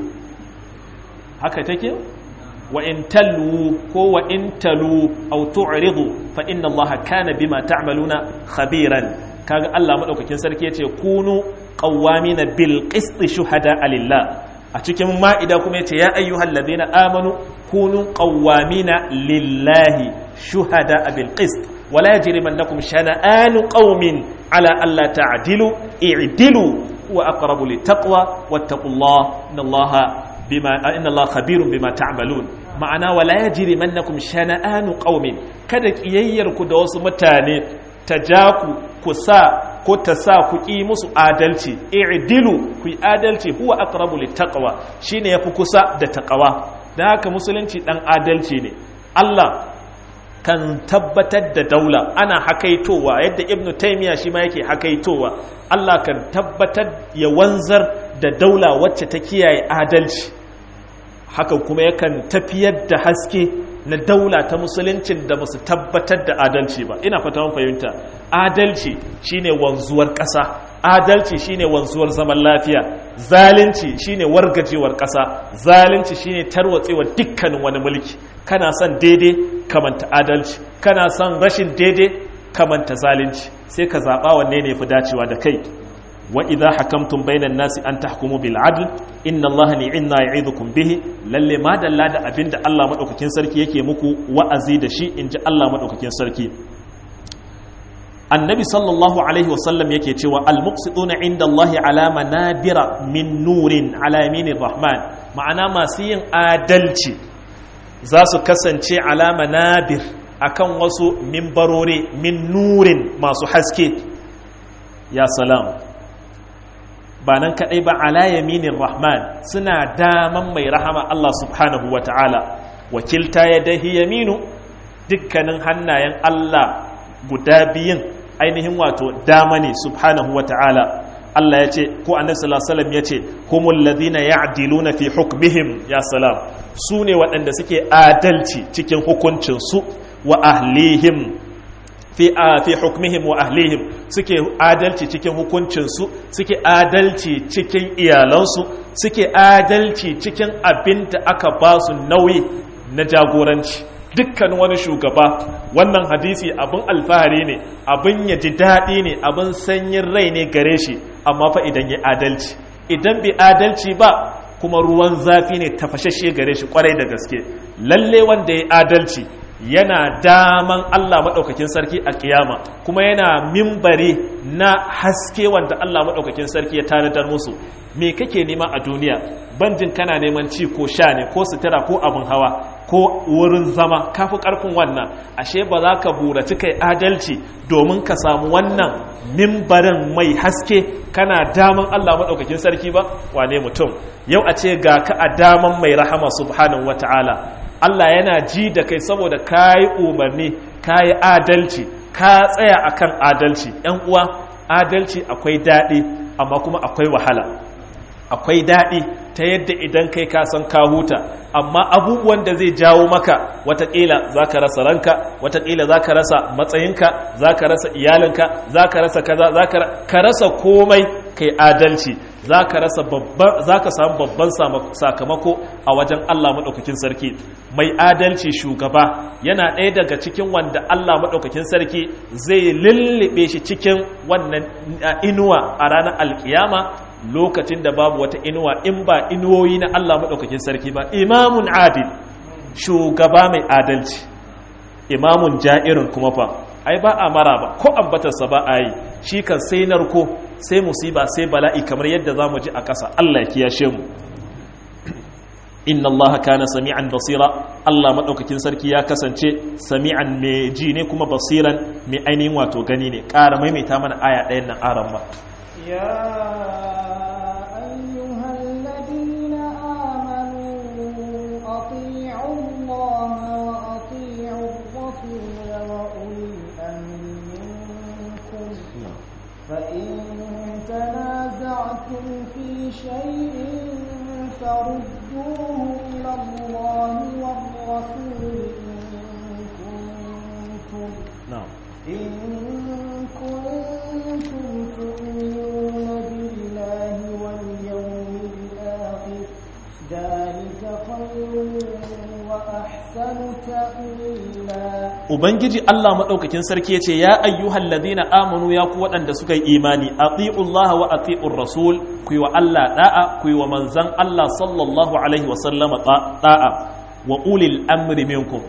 haka take wa in talu ko wa in talu aw tu'ridu fa inna allaha kana bima ta'maluna khabiran kaga Allah madaukakin sarki yace kunu qawwamina bil qist shuhada lillah a cikin ma'ida kuma yace ya ayyuhal ladina amanu kunu qawwamina lillahi shuhada bil qist wala yajrimannakum shana'anu qaumin ala alla ta'dilu i'dilu wa aqrabu littaqwa wattaqullaha innallaha bima inna Allah khabirun bima ta'malun ma'ana wala yajrimannakum shana'anu qaumin kada kiyayyar ku da wasu mutane ta ja ku ku sa ko ta sa ku ƙi musu adalci i'dilu ku yi adalci huwa aqrabu littaqwa shine yafi kusa da taqwa dan haka musulunci dan adalci ne Allah kan tabbatar da daula ana hakaitowa yadda ibnu taymiya shi ma yake hakaitowa Allah kan tabbatar ya wanzar da daula wacce ta kiyaye adalci haka kuma yakan tafiyar da haske na daula ta musuluncin da musu tabbatar da adalci ba ina fata mun fahimta adalci shine wanzuwar ƙasa adalci shine wanzuwar zaman lafiya zalunci shine wargajewar ƙasa zalunci shine tarwatsewar dukkanin wani mulki kana son daidai kamanta adalci kana son rashin daidai kamanta zalunci sai ka zaɓa wanne ne fi dacewa da kai wa idza hakamtum bainan nasi an tahkumu bil adl inna allaha ni'inna ya'idukum bihi lalle ma dalla da abinda Allah madaukakin sarki yake muku wa'azi da shi inji Allah madaukakin sarki annabi sallallahu alaihi wasallam yake cewa al-muqsiduna inda allahi ala manabira min nurin ala yaminir rahman ma'ana masu yin adalci za su kasance ala manabir akan wasu mimbarore min nurin masu haske ya salam ba nan kaɗai ba ala yaminin rahman suna daman mai rahama Allah subhanahu wa ta'ala wakilta ya dahi yaminu dukkanin hannayen Allah guda biyun ainihin wato dama ne subhanahu wa ta'ala Allah ya ce ko annabi sallallahu alaihi wasallam ya ce humul ladina ya'diluna fi hukmihim ya salam su ne waɗanda suke adalci cikin hukuncin su wa ahlihim fi a fi hukmihim wa ahlihim suke adalci cikin hukuncinsu suke adalci cikin iyalansu suke adalci cikin abin da aka ba su nauyi na jagoranci dukkan wani shugaba wannan hadisi abin alfahari ne abin ya ji daɗi ne abin sanyin rai ne gare shi amma fa idan ya adalci idan bai adalci ba kuma ruwan zafi ne tafashashe gare shi kwarai da gaske lalle wanda ya adalci yana daman Allah maɗaukakin sarki a kiyama kuma yana mimbari na haske wanda Allah maɗaukakin sarki ya tanadar musu me kake nema a duniya banjin kana neman ci ko sha ne ko sutura ko abin hawa ko wurin zama kafi ƙarfin wannan ashe ba za ka buraci kai adalci domin ka samu wannan mimbarin mai haske kana daman Allah maɗaukakin sarki ba wane mutum yau a ce ga ka a daman mai rahama subhanahu wata'ala Allah yana ji da kai saboda ka yi umarni ka yi adalci ka tsaya akan adalci ‘yan uwa adalci akwai daɗi amma kuma akwai wahala akwai daɗi ta yadda idan kai ka san ka huta amma abubuwan da zai jawo maka watakila za ka rasa ranka watakila za ka rasa matsayinka za ka rasa iyalinka za ka rasa kaza za ka rasa komai kai adalci za ka rasa babban za ka samu babban sakamako a wajen Allah maɗaukakin sarki mai adalci shugaba yana ɗaya daga cikin wanda Allah maɗaukakin sarki zai lullube shi cikin wannan inuwa a ranar alkiyama lokacin da babu wata inuwa in ba inuwoyi na Allah maɗaukakin sarki ba imamun adil shugaba mai adalci imamun ja'irin kuma fa ai ba a mara ba ko ambatarsa ba a yi shi kan sai narko sai musiba sai bala'i kamar yadda za mu ji a ƙasa Allah ya kiyashe mu inna Allah kana sami'an basira Allah maɗaukakin sarki ya kasance sami'an mai ji ne kuma basiran mai ainihin wato gani ne ƙara maimaita mana aya ɗayan nan aran ba يا أيها الذين آمنوا أطيعوا الله وأطيعوا الرسول وأولي الأمر منكم فإن تنازعتم في شيء فردوه إلى الله والرسول إن كنتم na'am إن كنتم تؤمنون بالله واليوم الآخر ذلك خير وأحسن تأويلا ubangiji Allah maɗaukakin sarki ya ce ya ayyuhal ladina amanu ya ku waɗanda suka yi imani atiullaha wa atiur rasul ku yi wa Allah da'a ku yi wa manzan Allah sallallahu alaihi wa sallama da'a wa ulil amri minkum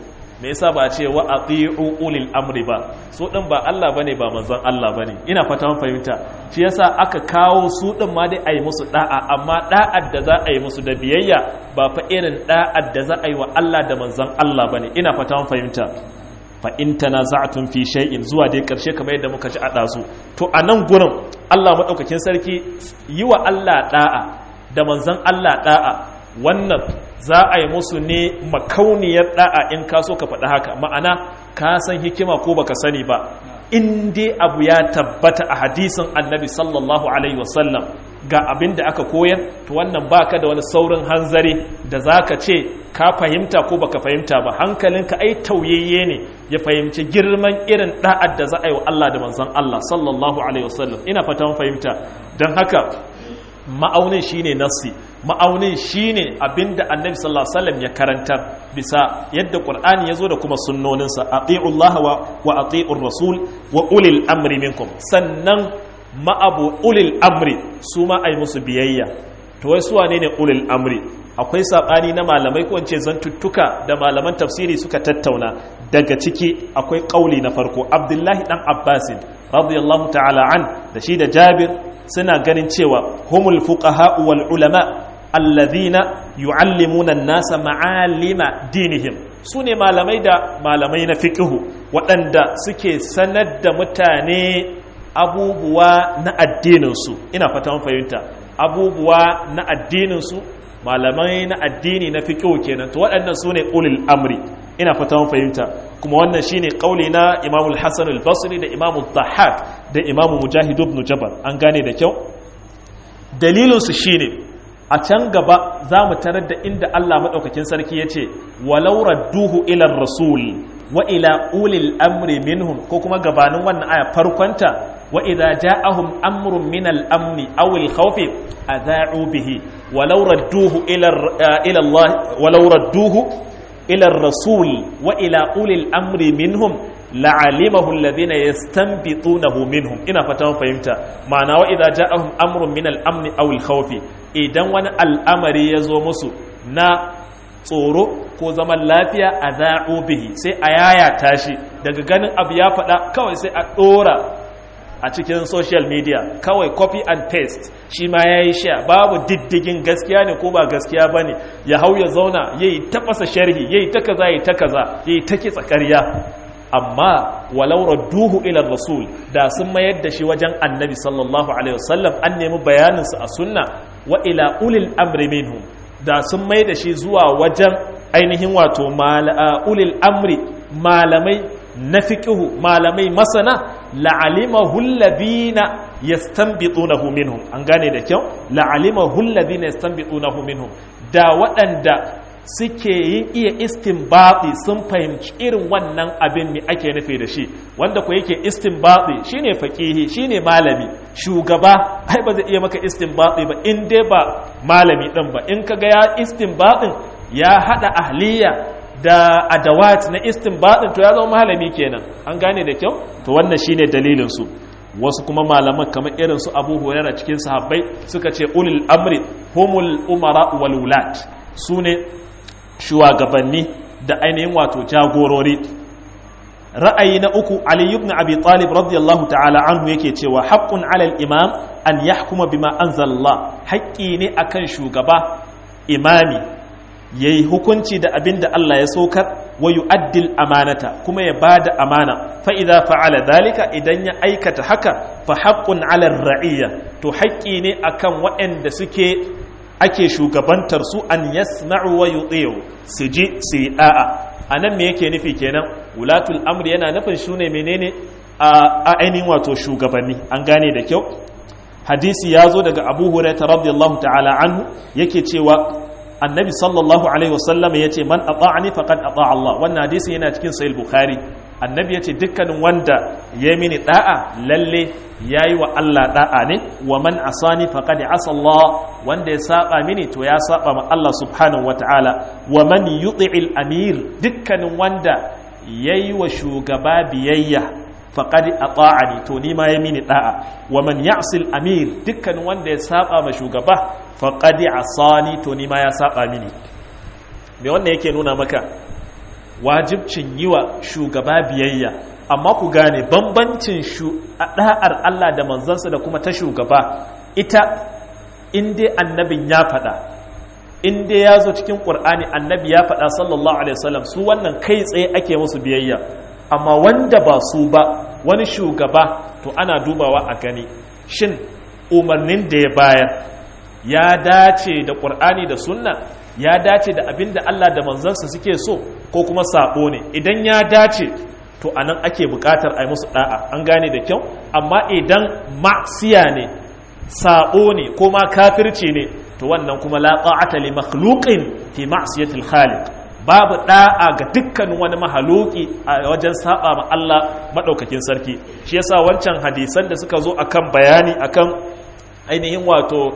me yasa ba a ce wa ati'u ulil amri ba su din ba Allah bane ba manzon Allah bane ina fata mun fahimta shi yasa aka kawo su din ma dai ayi musu da'a amma da'ar da za a yi musu da biyayya ba fa irin da'ar da za a yi wa Allah da manzon Allah bane ina fata mun fahimta fa in tanaza'tum fi shay'in zuwa dai karshe kamar yadda muka ji a dazu to a nan gurin Allah madaukakin sarki yi wa Allah da'a da manzon Allah da'a wannan za a yi musu ne makauniyar da'a in ka so ka faɗi haka ma'ana ka san hikima ko baka sani ba in dai abu ya tabbata a hadisin annabi sallallahu alaihi wasallam ga abin da aka koyar to wannan baka da wani saurin hanzari da zaka ce ka fahimta ko baka fahimta ba hankalinka ai tauyayye ne ya fahimci girman irin da'ad da za a yi wa Allah da manzon Allah sallallahu alaihi wasallam ina fata mun fahimta don haka ma'aunin shine nassi ma'aunin shine abinda annabi sallallahu alaihi wasallam ya karantar bisa yadda qur'ani yazo da kuma sunnoninsa atiullaha wa wa atiur rasul wa ulil amri minkum sannan ma'abu ulil amri su ma ai musu biyayya to wai su wane ne ulil amri akwai sabani na malamai ko ce zantuttuka da malaman tafsiri suka tattauna daga ciki akwai kauli na farko abdullahi dan abbasin radiyallahu ta'ala an da shi da jabir suna ganin cewa humul fuqaha wal ulama alladhina yu'allimuna an-nasa ma'alima dinihim sune malamai da malamai na fiqhu waɗanda suke sanar da mutane abubuwa na addininsu ina fata mun fahimta abubuwa na addininsu malamai na addini na fiqhu kenan to waɗannan sune ulil amri ina fata mun fahimta kuma wannan shine kauli na Imam al-Hasan al-Basri da Imam al-Dhahhak da Imam Mujahid ibn Jabal an gane da kyau dalilin su shine a can gaba za mu tarar da inda Allah madaukakin sarki yace walau radduhu ila rasul wa ila ulil amri minhum ko kuma gabanin wannan aya farkonta wa idza ja'ahum amrun min al-amn aw al-khawf adha'u bihi walau radduhu ila ila Allah walau radduhu إلى الرسول وإلى أولي الأمر منهم لعلمه الذين يستنبطونه منهم إنا فتاهم فهمتا معنى وإذا جاءهم أمر من الأمن أو الخوف إذن وانا الأمر يزومسو نا tsoro ko zaman lafiya a za'o bihi sai a yaya tashi daga ganin abu ya faɗa kawai sai a ɗora a cikin social media kawai copy and paste shi ma ya yi sha babu diddigin gaskiya ne ko ba gaskiya ba ne ya hau ya zauna ya yi tafasa sharhi ya yi ta kaza ya yi ta kaza ya yi ta kitsa ƙarya amma walau radduhu ila rasul da sun mayar da shi wajen annabi sallallahu alaihi wasallam an nemi bayaninsa a sunna wa ila ulil amri minhum da sun mai da shi zuwa wajen ainihin wato ulil amri malamai na fiƙihu malamai masana la'alimahu alladhina yastanbitunahu minhum an gane da kyau la'alimahu alladhina yastanbitunahu minhum da waɗanda suke yin iya istinbati sun fahimci irin wannan abin ne ake nufi da shi wanda ko yake istinbati shine faqihi shine malami shugaba ai ba zai iya maka istinbati ba in dai ba malami din ba in kaga ya istinbatin ya hada ahliya da adawat na istinbadin to ya zama malami kenan an gane da kyau to wannan shine dalilin su wasu kuma malaman kamar irin su Abu Hurairah cikin sahabbai suka ce ulul amri humul umara wal wulat sune shugabanni da ainihin wato jagorori ra'ayi na uku Ali ibn Abi Talib radiyallahu ta'ala anhu yake cewa haqqun 'ala al-imam an yahkuma bima anzala haƙƙi ne akan shugaba imami ya yi hukunci da abin da Allah ya saukar wa yu'addil amanata kuma ya ba da amana fa'iza fa'ala dalika idan ya aikata haka fa haƙƙun alar ra'iyya to haƙƙi ne akan waɗanda suke ake shugabantar su an yasma'u wa yuti'u su ji su yi da'a a nan me yake nufi kenan wulatul amri yana nufin shi ne menene a ainihin wato shugabanni an gane da kyau hadisi ya zo daga abu hurairah radiyallahu ta'ala anhu yake cewa annabi sallallahu alaihi wasallam ya ce man ata'ani faqad ata Allah wannan hadisi yana cikin sahih bukhari annabi ya ce dukkanin wanda ya mini da'a lalle yayi wa Allah da'a ne wa man asani faqad asa Allah wanda ya saba mini to ya saba ma Allah subhanahu wataala wa man yuti'il amir dukkanin wanda yayi wa shugaba biyayya faqad ata'ani to ni ma ya mini da'a wa man ya'sil amir dukkanin wanda ya saba ma shugaba faqad asani to ni ma ya saba mini me wannan yake nuna maka wajibcin yi wa shugaba biyayya amma ku gane bambancin da'ar Allah da manzansa da kuma ta shugaba ita in dai annabin ya faɗa in dai ya zo cikin ƙur'ani annabi ya faɗa sallallahu alaihi wasallam su wannan kai tsaye ake musu biyayya amma wanda ba su ba wani shugaba to ana dubawa a gani shin umarnin da ya bayar ya dace da ƙur'ani da sunna ya dace da abin da Allah da manzansa suke so ko kuma sabo ne idan ya dace to anan ake buƙatar a yi musu da'a an gane da kyau amma idan ma'siya ne sabo ne ko ma kafirci ne to wannan kuma la ta'ata li makhluqin fi ma'siyatil khaliq babu da'a ga dukkan wani mahaluki a wajen saba ma Allah madaukakin sarki shi yasa wancan hadisan da suka zo akan bayani akan ainihin wato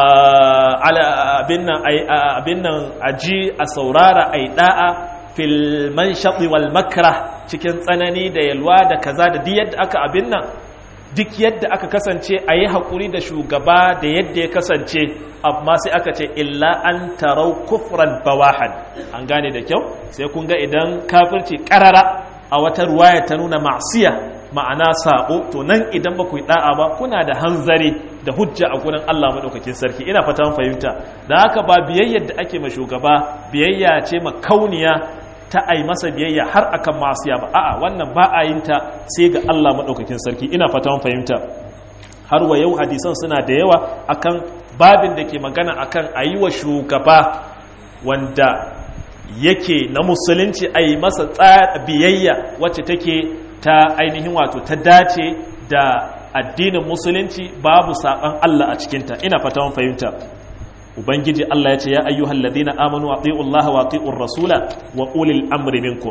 abin nan aji a saurara a yi da'a fil manshaɗi wal makra cikin tsanani da yalwa da kaza da duk yadda aka abin nan duk yadda aka kasance a yi haƙuri da shugaba da yadda ya kasance amma sai aka ce illa an tarau kufran bawahan an gane da kyau sai kun ga idan kafirci ƙarara a wata ruwaya ta nuna ma'asiya ma'ana sabo to nan idan ba ku yi da'a ba kuna da hanzari da hujja a gurin Allah madaukakin sarki ina fata mun fahimta da haka ba biyayyar da ake ma shugaba biyayya ce makauniya ta ai masa biyayya har akan masiya ba a'a wannan ba a yin ta sai ga Allah madaukakin sarki ina fata mun fahimta har wa yau hadisan suna da yawa akan babin da ke magana akan ayi wa shugaba wanda yake na musulunci a yi masa biyayya wacce take ta ainihin wato ta dace da addinin musulunci babu saɓan Allah a cikinta ina fata mun fahimta ubangiji Allah ya ce ya ayyuhal ladina amanu ati'u Allah wa ati'ur rasula wa ulil amri minkum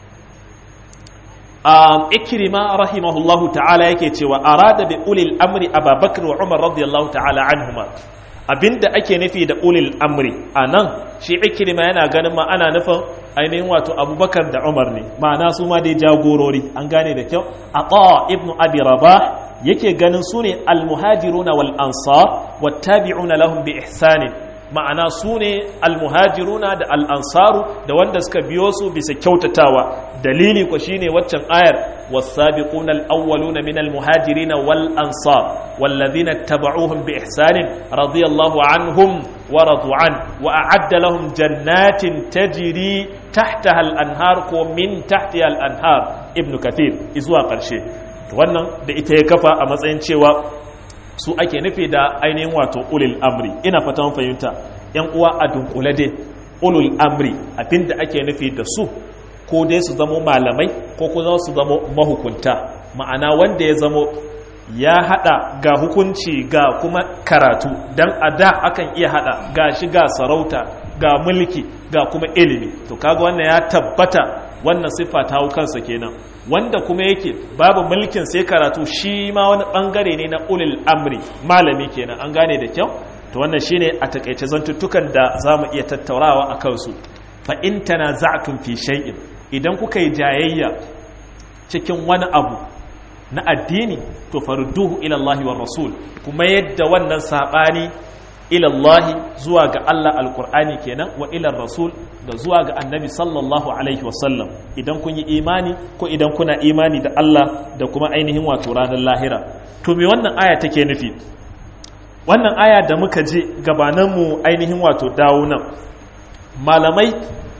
um, ikrima rahimahullahu ta'ala yake cewa arada bi ulil amri ababakar wa umar radiyallahu ta'ala anhuma abinda ake nufi da ulil amri a nan shi ikirma yana ganin ma ana nufin ainihin wato abubakar da umar ne ma'ana su ma dai jagorori an gane da kyau a ƙawa ibnu abi rabah yake ganin su ne almuhajiruna wal ansar wattabi'una lahum bi ihsanin ma'ana su ne almuhajiruna da al'ansaru da wanda suka biyo su bisa kyautatawa dalili ko shine waccan ayar والسابقون الأولون من المهاجرين والأنصار والذين اتبعوهم بإحسان رضي الله عنهم ورضوا عنه وأعد لهم جنات تجري تحتها الأنهار ومن تحتها الأنهار ابن كثير إزوا قرشي wannan da ita ya kafa a matsayin cewa su ake nufi da ainihin wato ulil amri ina fata mun fahimta yan uwa a dunkule dai ulul amri abinda ake nufi da su ko dai su zamo malamai ko kuma su zamo mahukunta ma'ana wanda ya zamo ya hada ga hukunci ga kuma karatu dan a da akan iya hada ga shi ga sarauta ga mulki ga kuma ilimi to kaga wannan ya tabbata wannan siffa ta hau kansa kenan wanda kuma yake babu mulkin sai karatu shi ma wani bangare ne na ulil amri malami kenan an gane da kyau to wannan shine a takaice zantuttukan da zamu iya tattaunawa a kansu fa in tanaza'tum fi shay'in idan kuka yi jayayya cikin wani abu na addini to farduhu ila Allah wa rasul kuma yadda wannan sabani ila Allah zuwa ga Allah alqur'ani kenan wa ila rasul da zuwa ga annabi sallallahu alaihi wa sallam idan kun yi imani ko idan kuna imani da Allah da kuma ainihin wato ranar lahira to me wannan aya take nufi wannan aya da muka je gabaninmu ainihin wato dawo nan malamai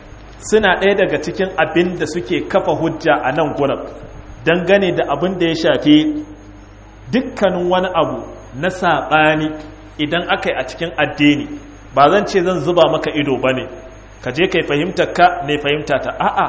suna ɗaya daga cikin abin da suke kafa hujja a nan gurin dangane da abin da ya shafi dukkanin wani abu na saɓani idan aka yi a cikin addini ba zan ce zan zuba maka ido ba ne ka je kai fahimtar ka ne fahimta ta a'a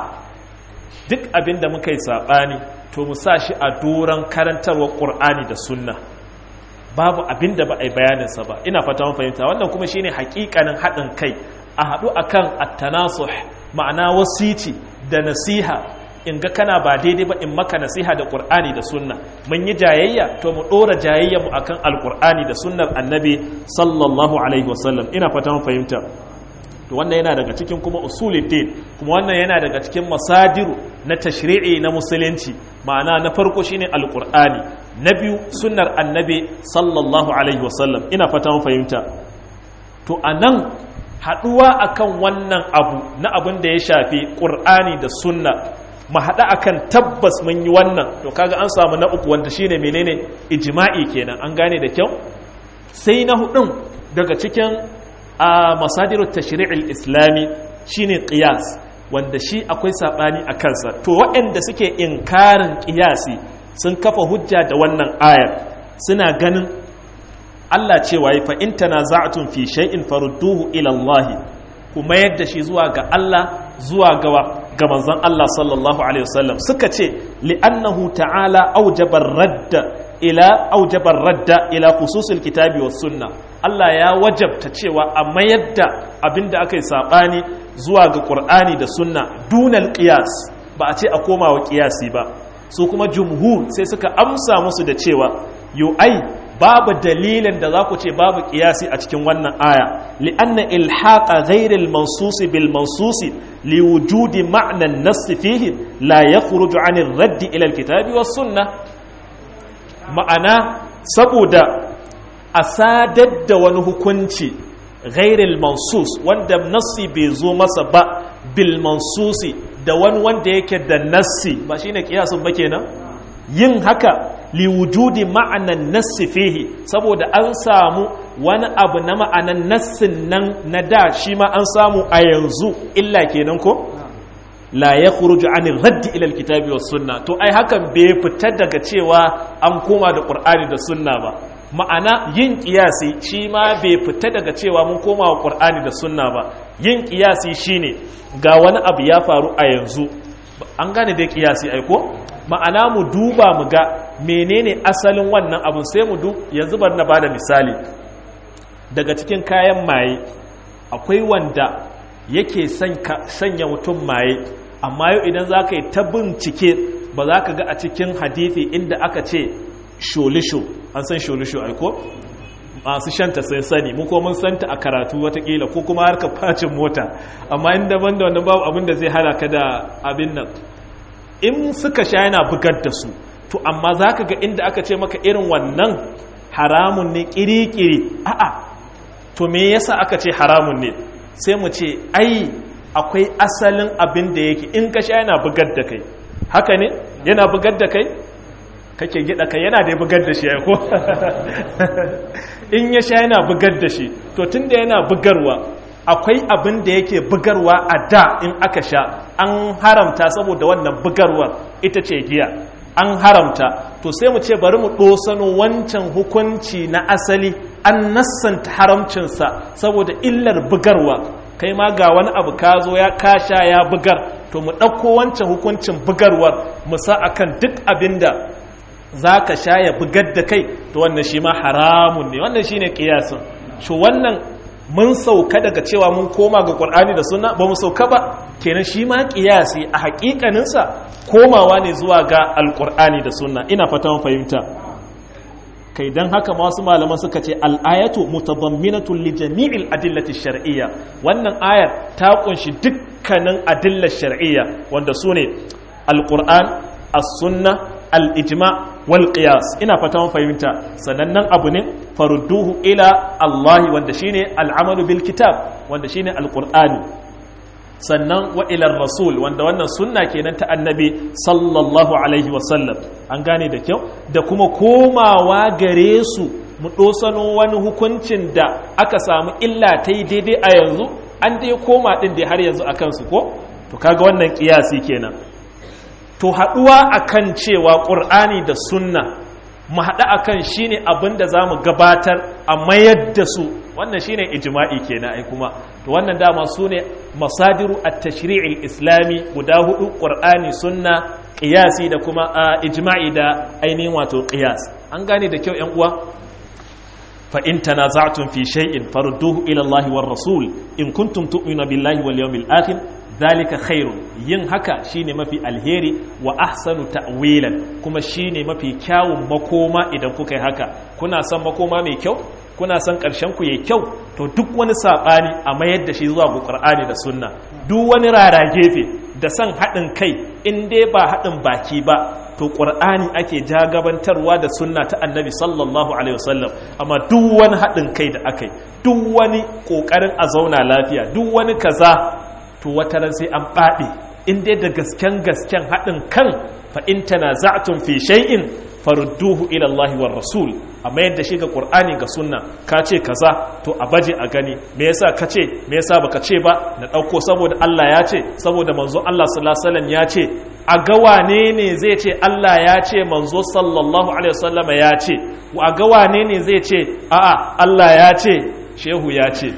duk abin da muka yi saɓani to mu sa shi a doron karantarwar ƙur'ani da sunna babu abin da ba a yi bayaninsa ba ina fata mun fahimta wannan kuma shine hakikanin haɗin kai a haɗu akan at-tanasuh ma'ana wasici da nasiha in ga kana ba daidai ba in maka nasiha da qur'ani da sunna mun yi jayayya to mu dora jayayya mu akan alqur'ani da sunnar annabi sallallahu alaihi wasallam ina fata mun fahimta to wannan yana daga cikin kuma usuluddin kuma wannan yana daga cikin masadiru na tashri'i na musulunci ma'ana na farko shine alqur'ani na biyu sunnar annabi sallallahu alaihi wasallam ina fata mun fahimta to anan haɗuwa akan wannan abu na abin da ya shafi ƙur'ani da sunna mu haɗa akan tabbas mun yi wannan to kaga an samu na uku wanda shine menene ijma'i kenan an gane da kyau sai na hudun daga cikin a masadiru tashri'il islami shine qiyas wanda shi akwai sabani a kansa to waɗanda suke inkarin qiyasi sun kafa hujja da wannan ayar suna ganin Allah cewa fa in tanaza'tum fi shay'in farudduhu ila Allah kuma yadda shi zuwa ga Allah zuwa ga ga manzon Allah sallallahu alaihi wasallam suka ce li'annahu ta'ala aujaba radda ila aujaba radda ila khususil kitabi was sunna Allah ya wajabta cewa a mayar da abinda aka yi sabani zuwa ga Qur'ani da sunna dunal qiyas ba a ce a koma wa qiyasi ba su kuma jumhur sai suka amsa musu da cewa yu ai babu dalilin da za ku ce babu kiyasi a cikin wannan aya li'anna ilhaqa ghairil mansusi bil mansusi liwujudi ma'nan nass fihi la yakhruju 'anil raddi ila alkitabi was sunnah ma'ana saboda a sadar da wani hukunci ghairil mansus wanda nassi bai zo masa ba bil mansusi da wani wanda yake da nassi ba shine kiyasin ba kenan yin haka liwujudi ma'anan nassi fihi saboda an samu wani abu na ma'anan nassin nan na da shi ma an samu a yanzu illa kenan ko la ya khuruju anil raddi ila alkitabi was sunna to ai hakan bai fita daga cewa an koma da qur'ani da sunna ba ma'ana yin kiyasi shi ma bai fita daga cewa mun koma wa qur'ani da sunna ba yin kiyasi shine ga wani abu ya faru a yanzu an gane dai kiyasi ai ko ma'ana mu duba mu ga menene asalin wannan abun sai mu du yanzu bar na bada misali daga cikin kayan maye akwai wanda yake sanya mutum maye amma yau idan za ka yi ta bincike ba za ka ga a cikin hadithi inda aka ce sholisho an san sholisho aiko masu shanta sun sani mu ko mun santa a karatu watakila ko kuma harka facin mota amma inda ban da wannan babu abin da zai halaka da abin nan in suka sha yana bugar da su to amma za ka ga inda aka ce maka irin wannan haramun ne kiri-kiri a'a to me yasa aka ce haramun ne sai mu ce ai akwai asalin abin da yake in ka sha yana bugar da kai haka ne yana bugar da kai kake gida kai yana da bugar da shi ya ko in ya sha yana bugar da shi to tunda yana bugarwa akwai abin da yake bugarwa a da in aka sha an haramta saboda wannan bugarwar ita ce giya an haramta to sai mu ce bari mu ɗosano wancan hukunci na asali an nassanta haramcinsa saboda illar bugarwa kai ma ga wani abu ka zo ya kasha ya bugar to mu ɗauko wancan hukuncin bugarwar mu sa akan duk abin da za ka sha ya bugar da kai to wannan shi ma haramun ne wannan shi ne ƙiyasin shi wannan mun sauka daga cewa mun koma ga ƙwar'ani da suna ba mu sauka ba kenan shi ma ƙiyasi a haƙiƙaninsa komawa ne zuwa ga alƙur'ani da suna ina fata fahimta kai don haka masu malaman suka ce al'ayatu mutabamminatun li jami'il adillati shar'iyya wannan ayar ta kunshi dukkanin adillar shar'iyya wanda su ne alƙur'an as-sunna al-ijma wal qiyas ina fata fahimta sanannen abu ne farudduhu ila Allah wanda shine al'amalu bil kitab wanda shine alqur'ani sannan wa ila rasul wanda wannan sunna kenan ta annabi sallallahu alaihi wasallam an gane da kyau da kuma komawa gare su mu dosano wani hukuncin da aka samu illa ta yi daidai a yanzu an dai koma din dai har yanzu akan su ko to kaga wannan kiyasi kenan to haɗuwa akan cewa ƙur'ani da sunna mu haɗa akan shine abin da za mu gabatar a mayar da su wannan shine ijma'i kenan ai kuma to wannan dama su ne masadiru at-tashri'il islami guda hudu ƙur'ani sunna qiyasi da kuma ijma'i da ainihin wato qiyas an gane da kyau yan uwa fa in tanaza'tum fi shay'in farudduhu ila Allah war rasul in kuntum tu'minuna billahi wal yawmil akhir zalika khairun yin haka shine mafi alheri wa ahsanu ta'wilan kuma shine mafi kyawun makoma idan kuka yi haka kuna son makoma mai kyau kuna son karshen ku yayi kyau to duk wani sabani a mayar da shi zuwa ga Qur'ani da Sunna duk wani rara gefe da son haɗin kai in dai ba haɗin baki ba to ƙur'ani ake jagabantarwa da sunna ta annabi sallallahu alaihi wasallam amma duk wani haɗin kai da aka yi duk wani ƙoƙarin a zauna lafiya duk wani kaza to wata ran sai an ɓaɗe in dai da gasken gasken haɗin kan fa in tanaza'tum fi shay'in farudduhu ila Allah war rasul amma yadda shi ga Qur'ani ga sunna ka ce kaza to a baje a gani me yasa ka ce me yasa baka ce ba na dauko saboda Allah ya ce saboda manzo Allah sallallahu alaihi wasallam ya ce a ga wane ne zai ce Allah ya ce manzo sallallahu alaihi wasallam ya ce a ga wane ne zai ce a'a Allah ya ce shehu ya ce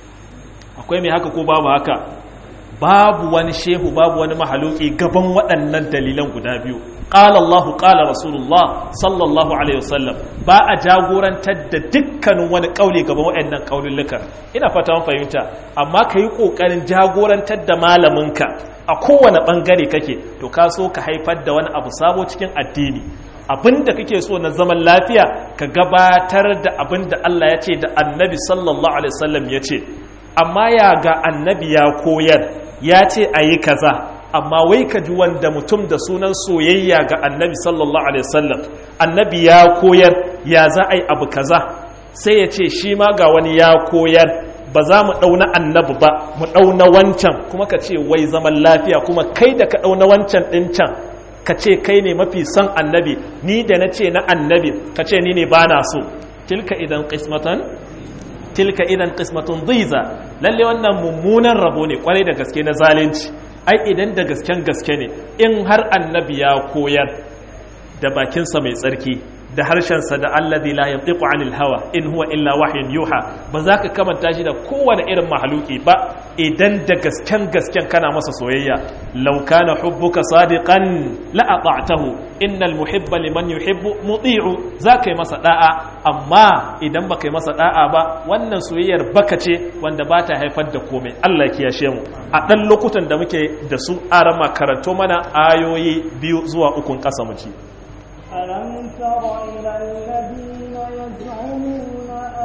akwai mai haka ko babu haka babu wani shehu babu wani mahaluki gaban waɗannan dalilan guda biyu qala Allah qala Rasulullah sallallahu alaihi wasallam ba a jagorantar da dukkanin wani kauli gaban waɗannan kaululluka ina fata mun fahimta amma kai kokarin jagorantar da malaminka a kowane bangare kake to ka so ka haifar da wani abu sabo cikin addini abinda kake so na zaman lafiya ka gabatar da abinda Allah ya ce da Annabi sallallahu alaihi wasallam ya ce amma ya ga Annabi ya koyar ya ce a yi kaza amma wai ka ji wanda mutum da sunan soyayya ga annabi sallallahu alaihi wasallam annabi ya koyar ya za a yi abu kaza sai ya ce shi ma ga wani ya koyar ba za mu ɗauna annabi ba mu ɗauna wancan kuma ka ce wai zaman lafiya kuma kai da ka ɗauna wancan ɗin can ka ce kai ne mafi son annabi ni da na ce na annabi ka ce ni ne ba na so tilka idan qismatan tilka idan qismatun dhiza lalle wannan mummunan rabo ne kwarai da gaske na zalunci ai idan da gasken gaske ne in har annabi ya koyar da bakinsa mai tsarki da harshensa da alladhi la yantiqu anil hawa in huwa illa wahyun yuha ba za ka kamanta shi da kowane irin mahaluki ba idan da gasken gasken kana masa soyayya law kana hubbuka sadiqan la ata'tahu innal muhibba liman yuhibbu muti'u za ka yi masa da'a amma idan baka yi masa da'a ba wannan soyayyar baka ce wanda ba ta haifar da komai Allah ya kiyashe mu a dan lokutan da muke da su arama karanto mana ayoyi biyu zuwa ukun kasa mu ci ألم تر إلى الذين يزعمون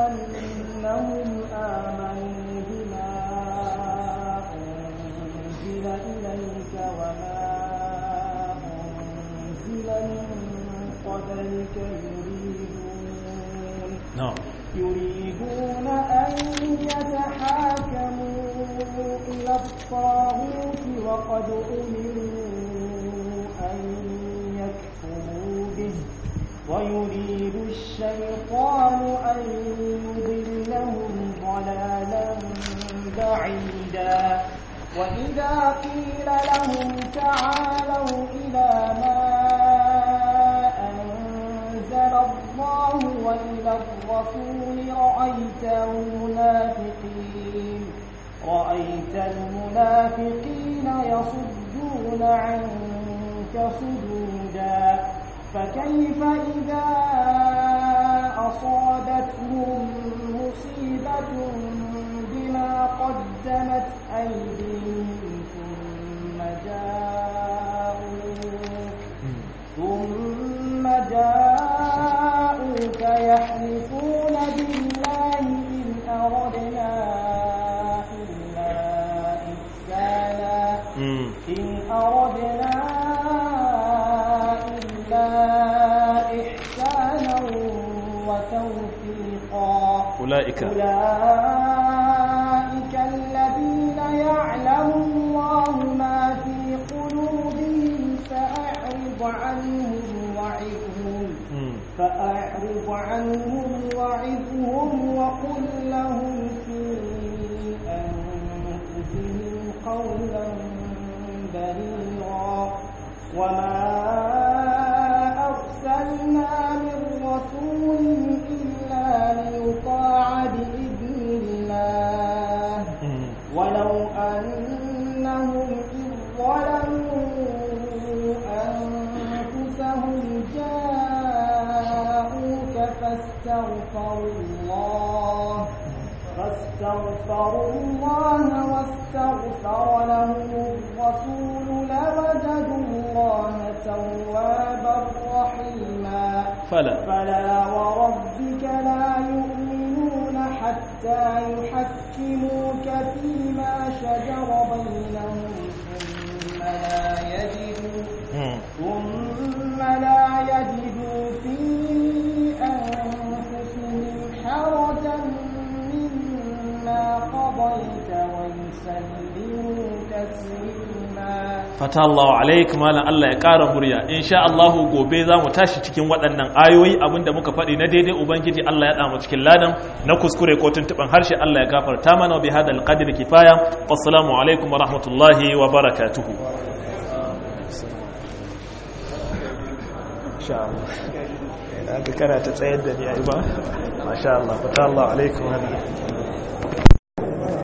أنهم آمنوا بما أنزل إليك وما أنزل من قبلك يريدون na'am يريدون أن يتحاكموا إلى الطاغوت وقد أمروا أن يكفروا به ويريد الشيطان أن يضلهم ضلالا بعيدا وإذا قيل لهم تعالوا إلى ما أنزل الله وإلى الرسول رأيت المنافقين رأيت المنافقين يصدون عنك صدودا فكيف إذا أصابتهم مصيبة بما قدمت أيديهم ثم جاءوك ثم جاءوك يحلفون بالله إن أردنا إلا إحسانا mm. إن أردنا إلا إحسانا وتوفيقا ulaika أولئك الذين يعلم الله ما في قلوبهم فأعرض عنهم وعظهم mm. فأعرض عنهم وعظهم وقل لهم في أنفسهم قولا بليغا وما أرسلنا من رسول إلا ليطاع بإذن الله mm. ولو أنهم إذ ظلموا أنفسهم جاءوك فاستغفروا الله فاستغفروا الله واستغفر لهم الرسول لوجدوا الله توابا رحيما fala فلا وربك لا يؤمنون حتى يحكموك فيما شجر بينهم ثم لا يجدوا mm. ثم fata Allah alaik malam Allah ya ƙara murya insha Allah gobe za mu tashi cikin waɗannan ayoyi abinda muka faɗi na daidai ubangiji Allah ya ɗamu cikin ladan na kuskure ko tuntuɓen harshe Allah ya gafarta mana bi hada alqadri kifaya wassalamu alaikum wa rahmatullahi wa barakatuhu insha Allah ina ga kana ta tsayar da ni ai ba masha Allah fata Allah alaikum